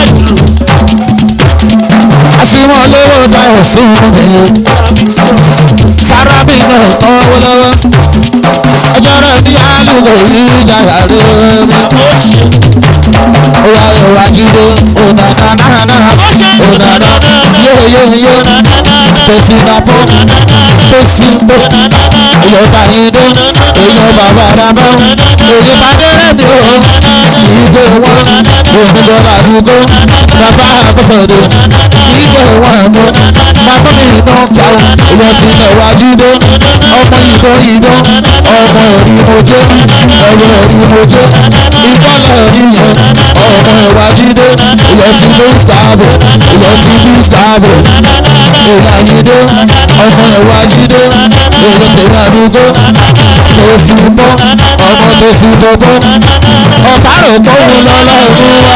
àṣìwọ̀n lówó dáhùn fún mi. sára mi náà tọ́wọ́ lọ́wọ́ ọjọ́ náà ní àlùkò yìí dára lórí. Oya ìwà jíde ònàdànàdà ònàdànà yóyóyó fèsì nàpọ̀ fèsì mbó ìyọ̀bà ìdó ìyọ̀bà bàdàbọ̀ òyìnbá dẹ́rẹ́ mi ò ìgbé wọn òyìnbó làdúgbò bàbá àbọ̀sọ̀dọ̀ ìgbé wọn mú bàbá mi iná pa ìyọ̀ tí ìwà jíde ọmọ ìdó ìdó ọmọ ẹ̀rí mojó ọmọ ẹ̀rí mojó ìbọ̀lẹ̀ rí yẹn ọmọ ìwà jíde ilẹ̀ tí ló ń tààbò ilẹ̀ tí ló ń tààbò ìyá jíde ọmọ ìwà jíde èyí tèmi àdúgbò tó sì bọ́ ọmọ tó sì bọ́bọ́ ọ̀tá rò tó ń lọ lọ́dún wá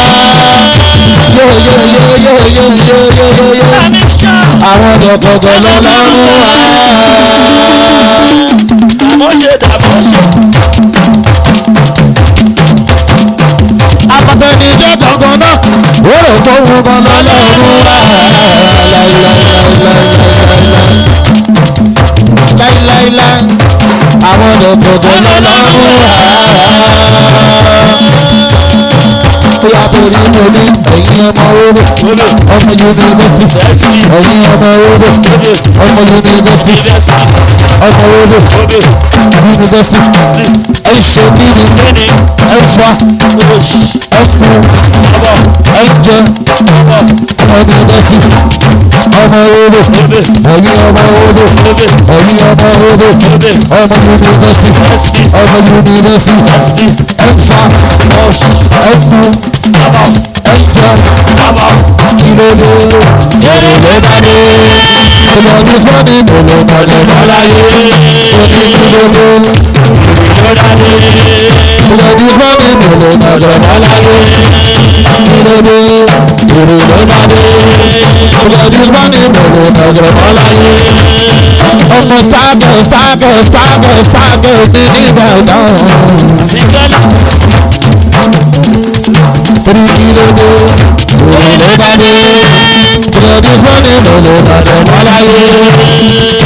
yóyóyóyóyóyóyóyó àwọn dọ̀kọ̀dọ̀ lọ lọ́dún wá. afẹ́fẹ́ ní ijó gangan náà ó rò pé òun gan lọ́lọ́run wá láíláíláí àwọn dọ̀kọ̀dọ̀ lọ́lọ́run wá. bóyá torí mo ní ẹ̀yin ọmọ oró ọmọ yunifásitì ẹ̀yin ọmọ oró ọmọ yunifásitì ọmọ oró yunifásitì ẹ̀ ṣe bí mi ẹ̀ fa ẹkùn ẹjẹ ọmọ yunifásitì ọmọ oró ẹ̀yin ọmọ oró ẹ̀yin ọmọ oró ọmọ yunifásitì ọmọ yunifásitì ẹ̀fà ẹkùn ẹjẹ ìlòlò èrè ló bá dé ìlọ́dún sọ́ni lòlò mọ̀lẹ́ mọ́láyé oníkìlógún ìlọ́dún sọ́ni lòlò mọ̀lẹ́ mọ́láyé ìlòlò èrè ló bá dé ìlọ́dún sọ́ni lòlò mọ̀lẹ́ mọ́láyé ọmọ spagẹ spagẹ spagẹ spagẹ ní ìbàdàn torí ìlòlò èrè ló bá dé ìlọ́dún sọ́ni lòlò mọ̀lẹ́ mọ́láyé.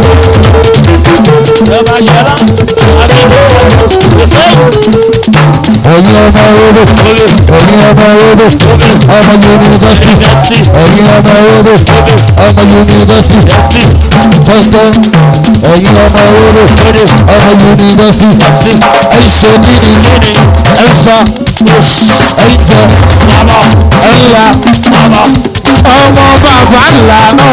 ẹ̀yin ọmọ oró ẹ̀yin ọmọ oró ọmọ yunifásitì ẹ̀yin ọmọ oró ọmọ yunifásitì jẹ́jẹ́ ẹ̀yin ọmọ oró ọmọ yunifásitì ẹ̀ṣẹ̀ nínú ẹ̀fà ẹ̀jẹ̀ ẹ̀yà ọmọ bàbá ńlá náà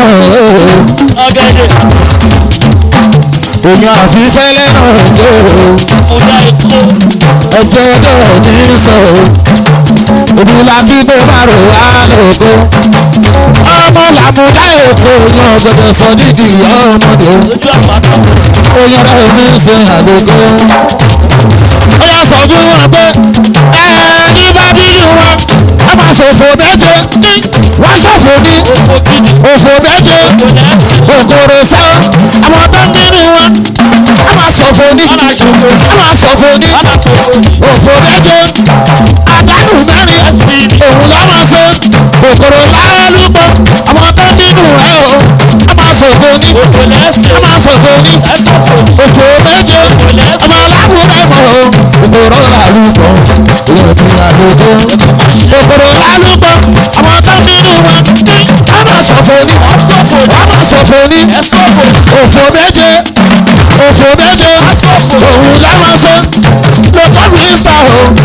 èèyàn àfífẹ́lẹ́ náà dé o ẹ̀jẹ̀ náà ní sọ o ìdúlá bí tó bá rò wá lóko ọmọ làmúdá èkó yan gbọdọ̀ sọ dídì ọmọdé oyan rẹ̀ ní ṣe àlógó ó yà sọ fún wọn pé ẹni bá bínú wọn ẹ máa ṣòfò méje wọ́n ṣòfò ní òfò méje ògòrò sá àwọn tó ń bínú wọn ẹ máa ṣòfò ní ẹ máa ṣòfò ní òfò méje àdánù mẹ́rin òun ló máa ṣe kòkòrò lálùpọ̀ àwọn tó ń bínú ẹ o ẹ máa ṣòfò ní ẹ máa ṣòfò ní òfò méje ọmọ aláwùrẹ́ mọ̀ o kòkòrò lálùpọ̀ ìyẹn ti àdógó kòkòrò lálùpọ̀ àwọn tó ń bínú wọn ẹ máa ṣòfò ní ẹ máa ṣòfò ní òfò méje òfò méje òun láwọn ṣe lókọ́ mínísítà o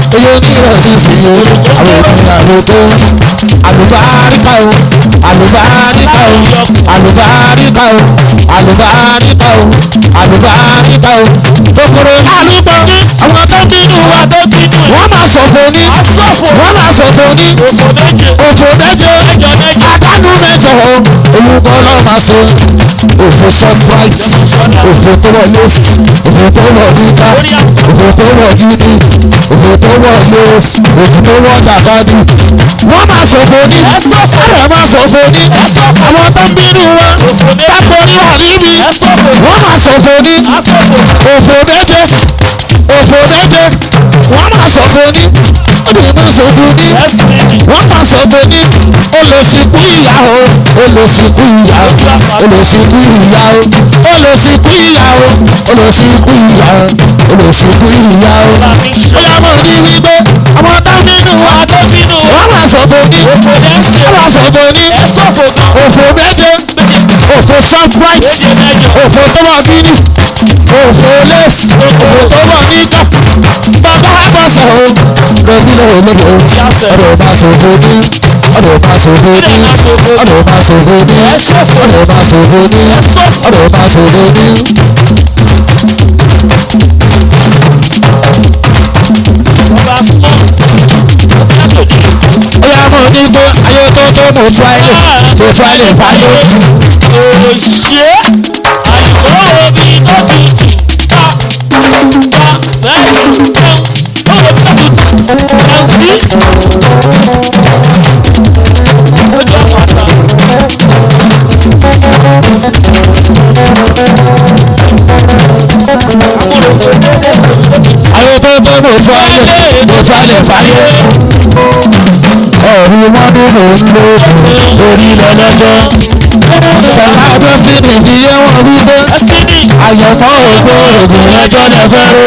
oyè onírọ̀lẹ́ sí i àwọn ènìyàn àlùkò àlùbáríkà o àlùbáríkà o àlùbáríkà o àlùbáríkà o àlùbáríkà o kòkòrò lálùbọ̀ àwọn tó bínú wa tó bínú wọ́n máa ṣòfò ní asọ́fò wọ́n máa ṣòfò ní òfò méje òfò méje ẹjọ méje àdánù méje o olùkọ́ náà máa ṣe òfò shoprite òfò tó wọ lẹ́sì òfò tó wọ níta òfò tó wọ gidi òfò tó wọ lẹ́sì òfò tó wọ dàbádì wọ́n máa ṣòfò ní ẹsọ́fò ẹ̀rọ máa ṣòfò ní ẹsọ́fò àwọn tó ń bínú wa òfò méje tápò níwà níbi ẹsọ́fò wọ́n máa ṣòfò ní asọ́fò òfò méje òfò méje wọ́n máa ṣòfò ní ìmú ṣòfò ní ẹsìn wọ́n máa ṣòfò ní olùsìnkú ìyá o olùsìnkú ìyá o olùsìnkú ìyá o olùsìnkú ìyá o olùsìnkú ìyá o olùsìnkú ìyá o. làmì ṣe ó yà mọ̀ ní wípé àwọn tó bínú wa wà tó bínú wọ́n máa ṣòfò ní òfò méje wọ́n máa ṣòfò ní ẹsọ́fò kan òfò méje òfò shoprite méje mẹ́jọ òfò tó wà bíní òfò lẹ́sì òfò tó wà níkà bàbá àbọ̀sẹ̀ o lọ́gbìnà ológo ọ̀rọ̀ máa ṣòfò ní ọ̀rọ̀ máa ṣòfò ní ọ̀rọ̀ máa ṣòfò ní ọ̀rọ̀ máa ṣòfò ní ọ̀rọ̀ máa ṣòfò ní. ọba súnmọ́ ó yá mọ̀ ní pé ayé tó tó mo tú ayé mo tú ayé fàdé. òṣè àyùkọ́ omi tó tutù ta ta bẹ́ẹ̀ ni jẹun ó lè tó tutù jẹun sí ojú àpáta ayé tó tó mo tú ayé mo tú ayé fàdé. ọ̀rùn wọn ní mò ń lo orí lọ́lọ́jọ́. sọ̀rọ̀ adọ́sítì fi yé wọn wípé ẹsìnì àyẹ̀mọ́ ògbó ògùn ẹjọ́ lẹ fẹ́ rò.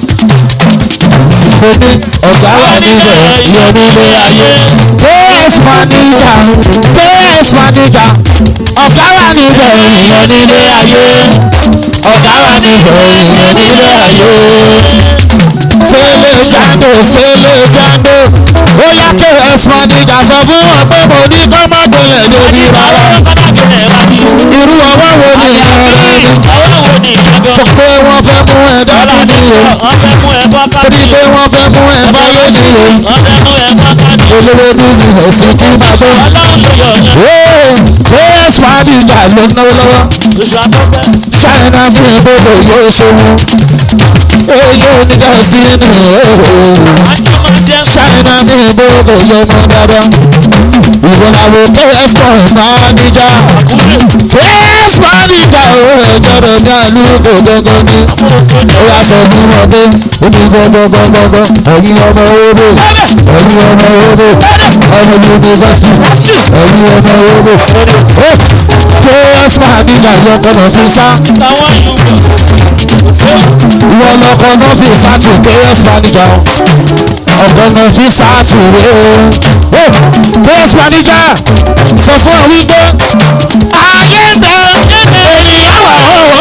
mo ní ọ̀gá wà níbẹ̀ yẹ nílé ayé. js manager js manager ọ̀gá wà níbẹ̀ ìyẹn nílé ayé. ọ̀gá wà níbẹ̀ ìyẹn nílé ayé. sẹ́lẹ̀ jáde sẹ́lẹ̀ jáde ó yá js manager sọ fún wọn pé mo ní kọ́ má gbẹ̀lẹ̀ débi rárá. pátákìlẹ̀ wá ní irú ọwọ́ wo ni ẹ̀rọ ni àwọn wo ni ìjọba sọ pé wọ́n fẹ́ mú ẹ dání ní o wọ́n fẹ́ mú ẹ bọ́ torí káàdì pé wọ́n fẹ́ mú ẹ báyé ní o wọ́n fẹ́ mú ẹ bọ́ káàdì olówó bí mi ò sí kí bàbá. ọlọ́run ló yọ ọ̀yàn ee js manager ló ń náwó lọ́wọ́ oṣù àtọ́fẹ́ china bí gbogbo yóò ṣòwò èyí ò ní destiny ooo wájú máa jẹ́ china bí gbogbo yóò mọ dáadáa ìwọ làwọn js manager js manager ooo ìjọba ní àlùkò gọ́gọ́ ní ó yà sọ fún wọn pé omi gbọgbọgbọgbọ ẹ̀yin ọmọ owó ẹ̀yin ọmọ owó ọmọ yunifásitì ẹ̀yin ọmọ owó ó js manager yọ kọ́nà fi sá táwọn yòówù ìwọ lọkọ náà fi sá tù js manager ọ̀gọ́ náà fi sá tù rè ó js manager sọ fún ọ wípé ayé bẹ ènìyàn wà ó ó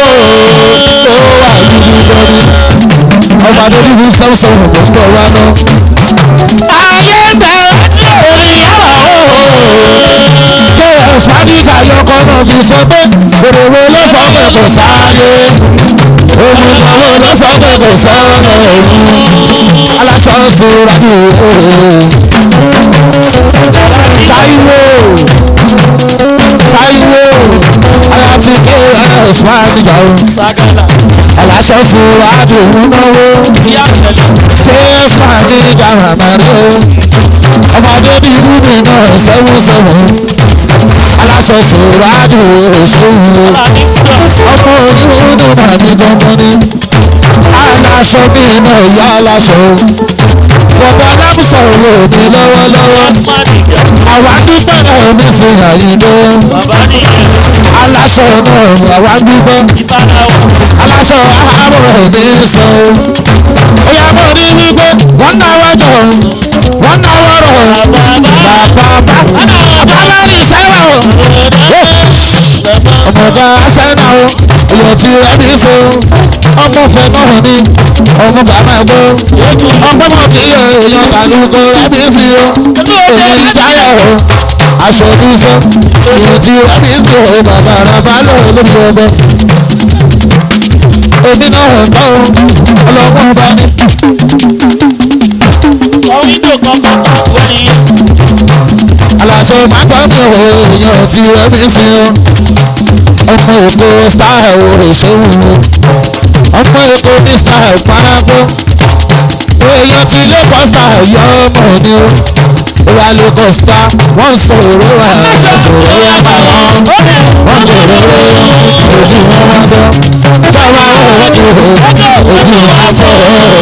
wà nínú lórí ọba tó ní sẹ́wọ̀n sẹ́wọ̀n kò gbọ́ wa lọ. ayé bẹ ènìyàn wà ó js manager yọkọ náà fi sọ pé èrèwé ló sọ pé kò sáyé ogun owó ló sọ pé kò sọ́nà òun aláṣọ sùúrà ní Táíwò Táíwò aláti ks manager o sagala aláṣọ sùúrà dùn náwó ìyá sẹlẹ̀ ks manager ramani o ọmọdé bíi rúbì náà sẹ́wọ́n sẹ́wọ́n aláṣọ sùúrà dùn òṣèlú alábí sọ ọmọ oníwòrán náà ní gbọ́ngàn ní aláṣọ bí iná ìyá aláṣọ bọ̀dọ̀ aláṣọ òde lọ́wọ́lọ́wọ́ asmaniga àwa dúpẹ́ náà nísìn àyíndé bàbá nìyẹn aláṣọ náà àwa dúpẹ́ ìbánáwó aláṣọ àárọ̀ òde sọ ó yà mọ́ ní wípé wọ́n náwó jọ wọ́n náwó rọ̀ bàbá bàbá ní sẹ́wọ̀n ọmọdé sẹ́nà o èèyàn ti rẹ́bí so ọmọ fẹ́ náà ní ọmọ bàbá gbó ọmọ mọ̀ kí èèyàn bàlúkọ rẹ́bí sí o èyí ìjáyà o aṣọ oníṣẹ́ èèyàn ti rẹ́bí sí o bàbá rẹ̀ bá lò lórí ọgbẹ́ èmi náà ń gbọ́ o ọlọ́wọ́ bá ní. Ọ̀wíńdò kankan wẹ̀yìn. aláṣẹ mágbá mi ò èèyàn ti rẹ́bí sí o ọmọ ògo style òṣèlú ọmọ èkó ní style paragbó èèyàn ti lagos style yọ ọmọ ni o ìwà lagos style wọ́n sọ̀rọ̀ wà sọ̀rọ̀ yà bá wọn wọ́n jòrò ojú wọn wá gbọ́ táwa wọ́n jòrò ojú wọn fọ́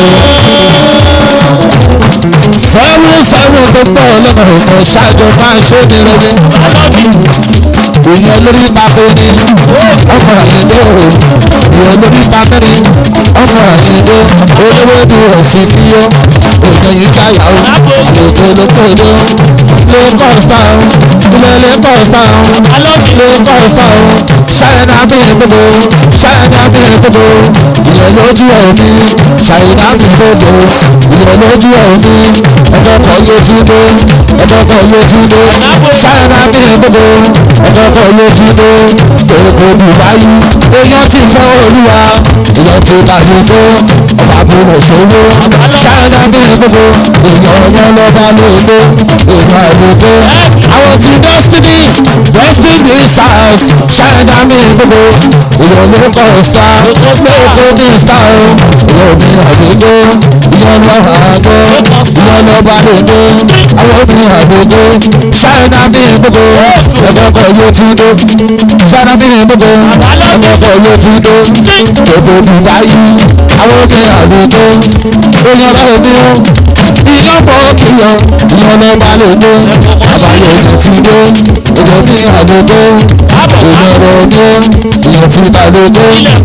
sẹ́wọ́n sẹ́wọ́n tó pọ̀ lọ́nà ọ̀nà ṣáàjọ máa ń ṣe ní rere ìyẹn lórí pàkó ni ọmọ àyíndó ìyẹn lórí pàmẹ́rin ọmọ àyíndó olówó ni ẹ̀sìn níyó èèyàn yìí káyà ó ètò olókòdó lagos town ilé lagos town lagos town ṣáyẹ̀dá bí gbogbo ṣáyẹ̀dá bí gbogbo ìyẹn lójú ẹ̀mí ṣáyẹ̀dá bí gbogbo ìyẹn lójú ẹ̀mí ẹ̀dọ́kọ̀ yé túndé ẹ̀dọ́kọ̀ yé túndé ṣáyẹ̀dá bí gbogbo ẹ̀dọ́kọ̀ yé túndé èkó dubai èèyàn ti fẹ́ olúwa ìyẹn ti kàdúgbò ọba àbúrò ṣòwò ṣáyẹ̀dá bí gbogbo èèyàn ọ̀yọ́ lọ́ba lóde èèyàn àlùkò àwọn ti destiny destiny stars ṣáyẹ̀dá bí gbogbo ìyẹn ló kọ́ star lóko ní star ìyẹn ní àdúgbò ìyẹn lọ́wọ́ àgbo ìyẹn lọ́ba lóde àwọn obìnrin àdúgbò ṣáyẹ̀dá bí gbogbo ẹ̀dọ́kọ̀ yóò tún dé ṣáyẹ̀dá bí gbogbo ẹ̀dọ́kọ̀ yóò tún dé èkó dubai àwọn obìnrin àdúgbò èèyàn bá omi ó ìyọ́pọ̀ kìyọ̀ ìyẹn lọ́ba lóde àbáyọ̀ ìdẹ̀túndé èèyàn bí àdúgbò èèyàn rọ̀ ní ìyẹn ti bàlódé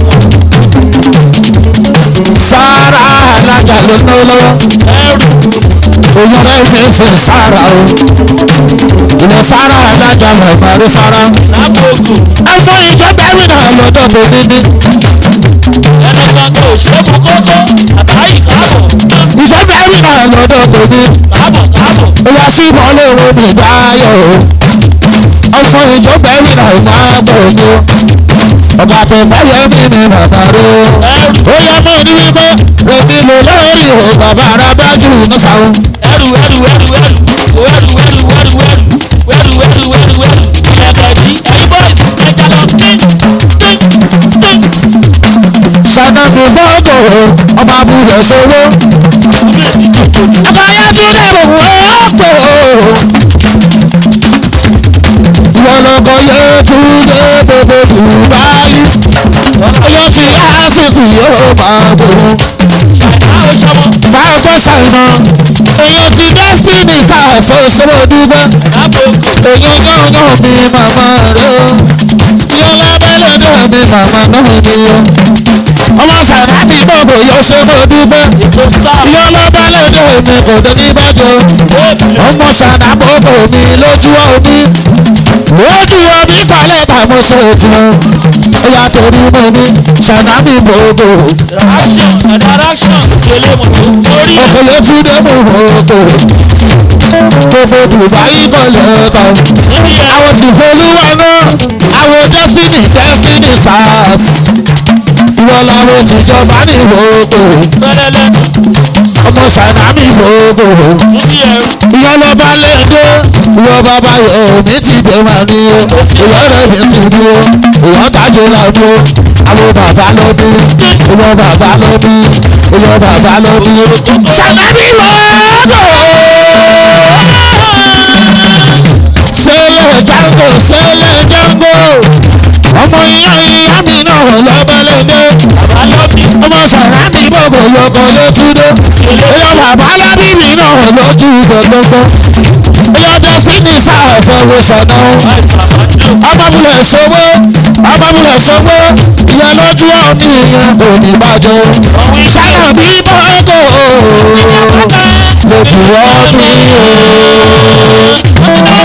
sára alájà ló ná lọ́wọ́ òyìn rẹ̀ ń fẹ́ sára o ìwọ sára alájà màmá rí sára ọmọ ìjọba ẹ̀rí náà lọ́dọ̀ tó dídí Ẹnìkan kò ṣe mú kókó àtàyè káàbọ̀ ìjọba ẹ̀rí náà lọ́dọ̀ tó dídí káàbọ̀ káàbọ̀. ìwọ sí ìmọ̀lẹ́ owó mi dáyọ̀ o ọmọ ìjọba ẹ̀rí náà máa bọ̀ ní ọba tó báyọ̀ mí ni bàbá rẹ̀ o. Ẹrù ó yẹ mọ́ ní wípé èmi lò lórí o bàbá rẹ̀ bá jù ní sàún. ẹrù ẹrù ẹrù ẹrù ẹrù ẹrù ẹrù ẹrù ẹrù ẹrù ẹrù ẹrù ìyàgàdì ẹ̀yin boys ẹja lọ tí tí tí. sànàbí bọ́ọ̀gù ọba abúlé ṣòro. Àbúlé ti tó tóbi. báyọ̀ tún dẹ̀rù ọ̀pọ̀ ìwọ lọ́kọ̀ yóò tún dé gbogbo dùbáyì. ọyọ́ ti lásìsì yóò máa bòrò. Ṣàìná ó ṣọmọ. máa gbọ́ ṣàìnà èèyàn ti destiny stars ṣòṣòro dúpẹ́. Àbòkù èèyàn gángan mi màmá rẹ̀ o. yọlá bẹ́lẹ̀dẹ̀ mi màmá náà ni o. ọmọ sàràbí gbogbo yóò ṣe mọ́ dúpẹ́. ètò sáà. yọlá bẹ́lẹ̀dẹ̀ mi kò dé ní bàjọ́. ọmọ sàrà gbogbo mi lójú omi. lójú omi balẹ̀ bàmú ṣe tiwọn. ó yà torí mo ní sàràbí gbogbo. Reaction direction tẹ̀lé mọ̀tò lórí ọkùnrin tún dé gbogbo. gbogbo dubai kọlẹ̀ kan níbi ẹ̀. àwọn tí folúwa náà àwọn destiny destiny stars ìwọ làwọn tìjọba ní gbogbo Fẹ́rẹ́ lẹ́nu ọmọ sàdámì gbogbo níbi ẹ̀. ìwọ lọba lẹ́dẹ́ ìwọ bàbá omi ti gbé wá ní o ìwọ rẹ̀ mi sì ní o ìwọ tájú lọ́dún o àwọn bàbá lọ́dún ìwọ bàbá lọ́dún ìwọ bàbá lọ́dún sàdámì gbogbo sẹ́lẹ̀ jango sẹ́lẹ̀ jango ọmọ ìyá ìyá mi náà lọ́bẹ̀lẹ́dẹ́ Àbálọ́bí ọmọ sàrà mi gbogbo yọkọ létúndé ìyá bàbá lábí mi náà lójú gbogbogbò ìyá destiny sáà fọwọ́ sọ̀nà àìsàmọ́jò. ọmọbìnrin ṣòwò ọmọbìnrin ṣòwò ìyá lójú ọ̀mí ìyá kò ní bàjẹ́ sànà bí bọ́ọ̀gò lójú ọ̀mí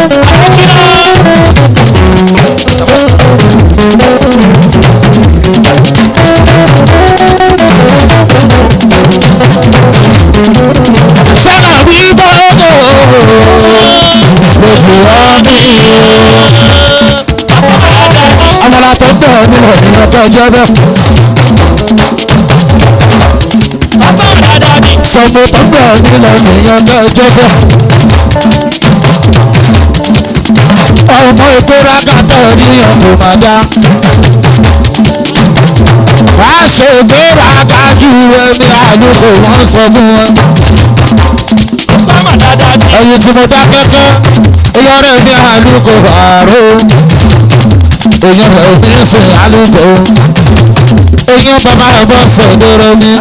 o. ọmọlá tó gbọ́ ọ nílẹ̀ ní ọjọ́ ọjọ́ bẹ́ẹ̀. sọmọ tó gbọ́ ọ nílẹ̀ ní ọjọ́ ọjọ́ bẹ́ẹ̀. ọmọ ètò rákàtà ní ọ̀pọ̀ màdá. wá ṣe gbéraga ju ẹni àlùkò wọn sọ fún wọn. ẹyin tí mo dá kẹ́kẹ́ ìyọrẹ ní àlùkò àárò èyàn ò ní sìn àlùkò èyàn bàbá ẹ̀gbọ́n sọ̀dọ̀rọ̀ mi.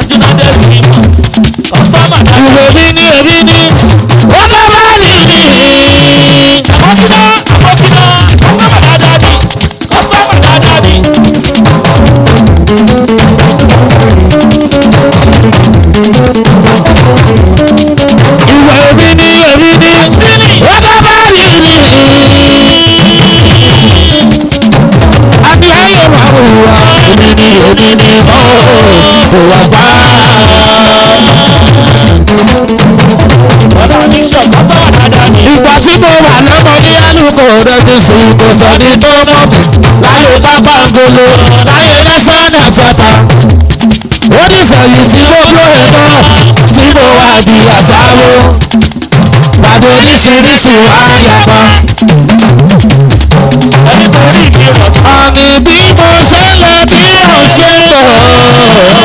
ìwé mi ní èmi ní ó dábàá mi ní. ìwé mi ní èmi ní ó dábàá mi ní. àbí ayé wà wùwà èmi ní èmi ní ó kò wá gbá. ìgbà tí mo wà lọ́mọdé alùpùpù rẹ̀ ti sùn kò sẹ́ni tó mọ̀ mí láyé pápá ngolo láyé national theatre oníṣẹ́yìn tí gbogbo ẹ̀rọ tí mo wà bí àgbáwo pàdé oríṣiríṣi wá yàgbá. àmì bí mo ṣe lọ bí mo ṣe bọ̀.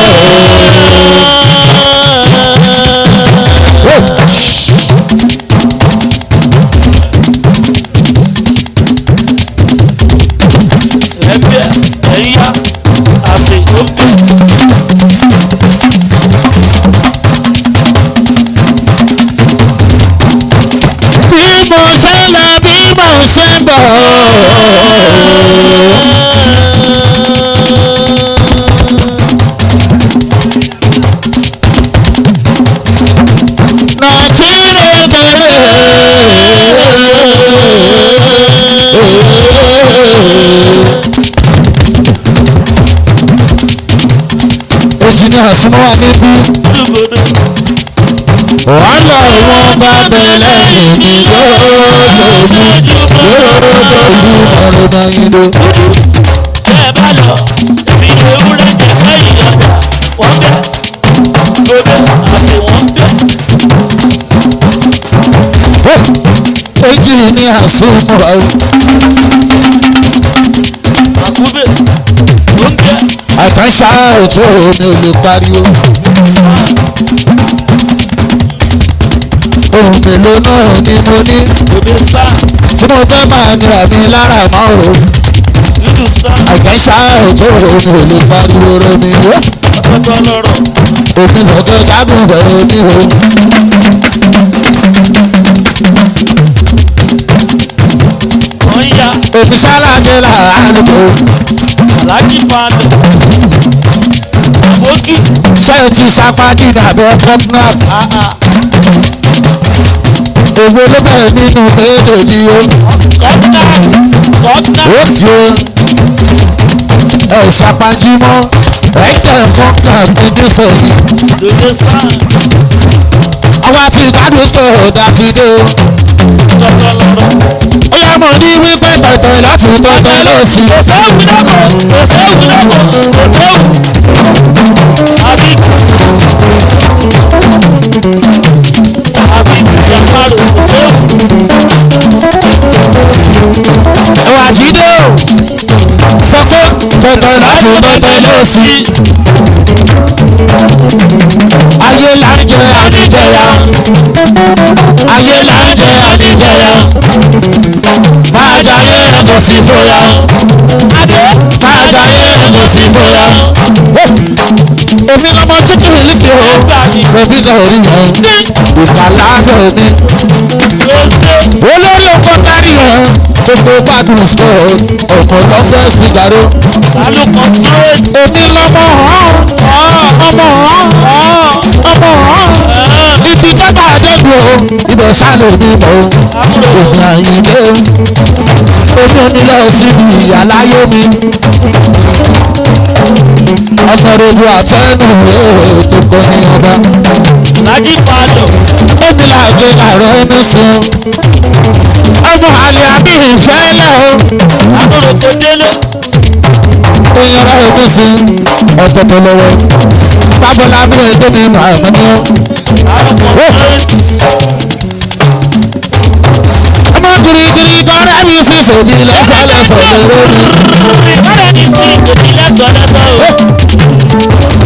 bí mo ṣe lọ bí mo ṣe bọ̀. nàìjíríà bẹ̀rẹ̀. engineer súnmọ́ wa níbí wàhálà wọn bá bẹ lẹ́yìn mi lójoojúmọ́ lójoojúmọ́ ló bá yín lé. engineer súnmọ́ wa àkànṣá ètò omi ò lè pariwo. ohun mélòó náà ni mo ní tí mo fẹ́ máa nira mi lára mọ́ o. àkànṣá ètò omi ò lè pariwo romi o. omi lọ́dọ̀ dábùbẹ̀ omi o. omi sálàdé làálùkò ṣé o ti sapá dídà bẹ́ẹ̀ pọ́pùnà. Èwo ló bẹ̀rẹ̀ nínú méjèèjì o? Ó di o. Ẹ ṣàpájú mọ́. Ẹ̀jẹ̀ fọ́nkà gbẹ́gbẹ́ sọ̀rọ̀. Àwa ti gbádùn tó ọ̀dà ti dé o. Ó yá mọ̀ ní wípé tọ̀tọ̀ láti tọ̀tọ̀ lọ sí. Ẹ̀wà jíde o. Sọ pé tọ̀tọ̀ láti tọ̀tọ̀ lọ sí. Ayé là ń jẹ àdìjẹyà. Ayé là ń jẹ àdìjẹyà. Máa jayé kò sí bóyá. Adé máa jayé kò sí bóyá. Èmi lọmọ tí kì í lékè o. Bẹ̀bí kan rí wọn. Ìpàlágọ̀ mi. Olórí oko kárí ẹ̀. Gbogbo gbádùn sọ ọmọ lọ́gbẹ́ sí gbàdó. Èmi lọmọ ọ̀hún. Ọmọ ọ̀hún. Ọmọ ọ̀hún. Ibi tó bá dẹ́kun o. Ibẹ̀ sálò ní mọ̀ o. Èmi àyìnlé o. Èmi ò ní lọ síbi ìyá láyé mi. Ọ̀nàrẹ́bù àtẹ́nu rẹ̀ tó kọ́ ní ọba. Lájí Fàlọ́. Èmi là ṣe làárọ̀ ní sí ọmọ àlè àbí ìfẹ́ lẹ̀ o àbúrò kò délé. oyè ọ̀rọ̀ ní sí ọ̀tọ̀ tó lọ́wọ́ bábọ́lá bí ètò mi nù àmọ́ ní o. ọmọ girigiri kọ́rẹ́ mi sì sòdì lẹ́sọ̀lẹ́sọ̀ lérò mi. Ọ̀rẹ́ mi sí òbí lẹ́sọ̀ lẹ́sọ̀ o.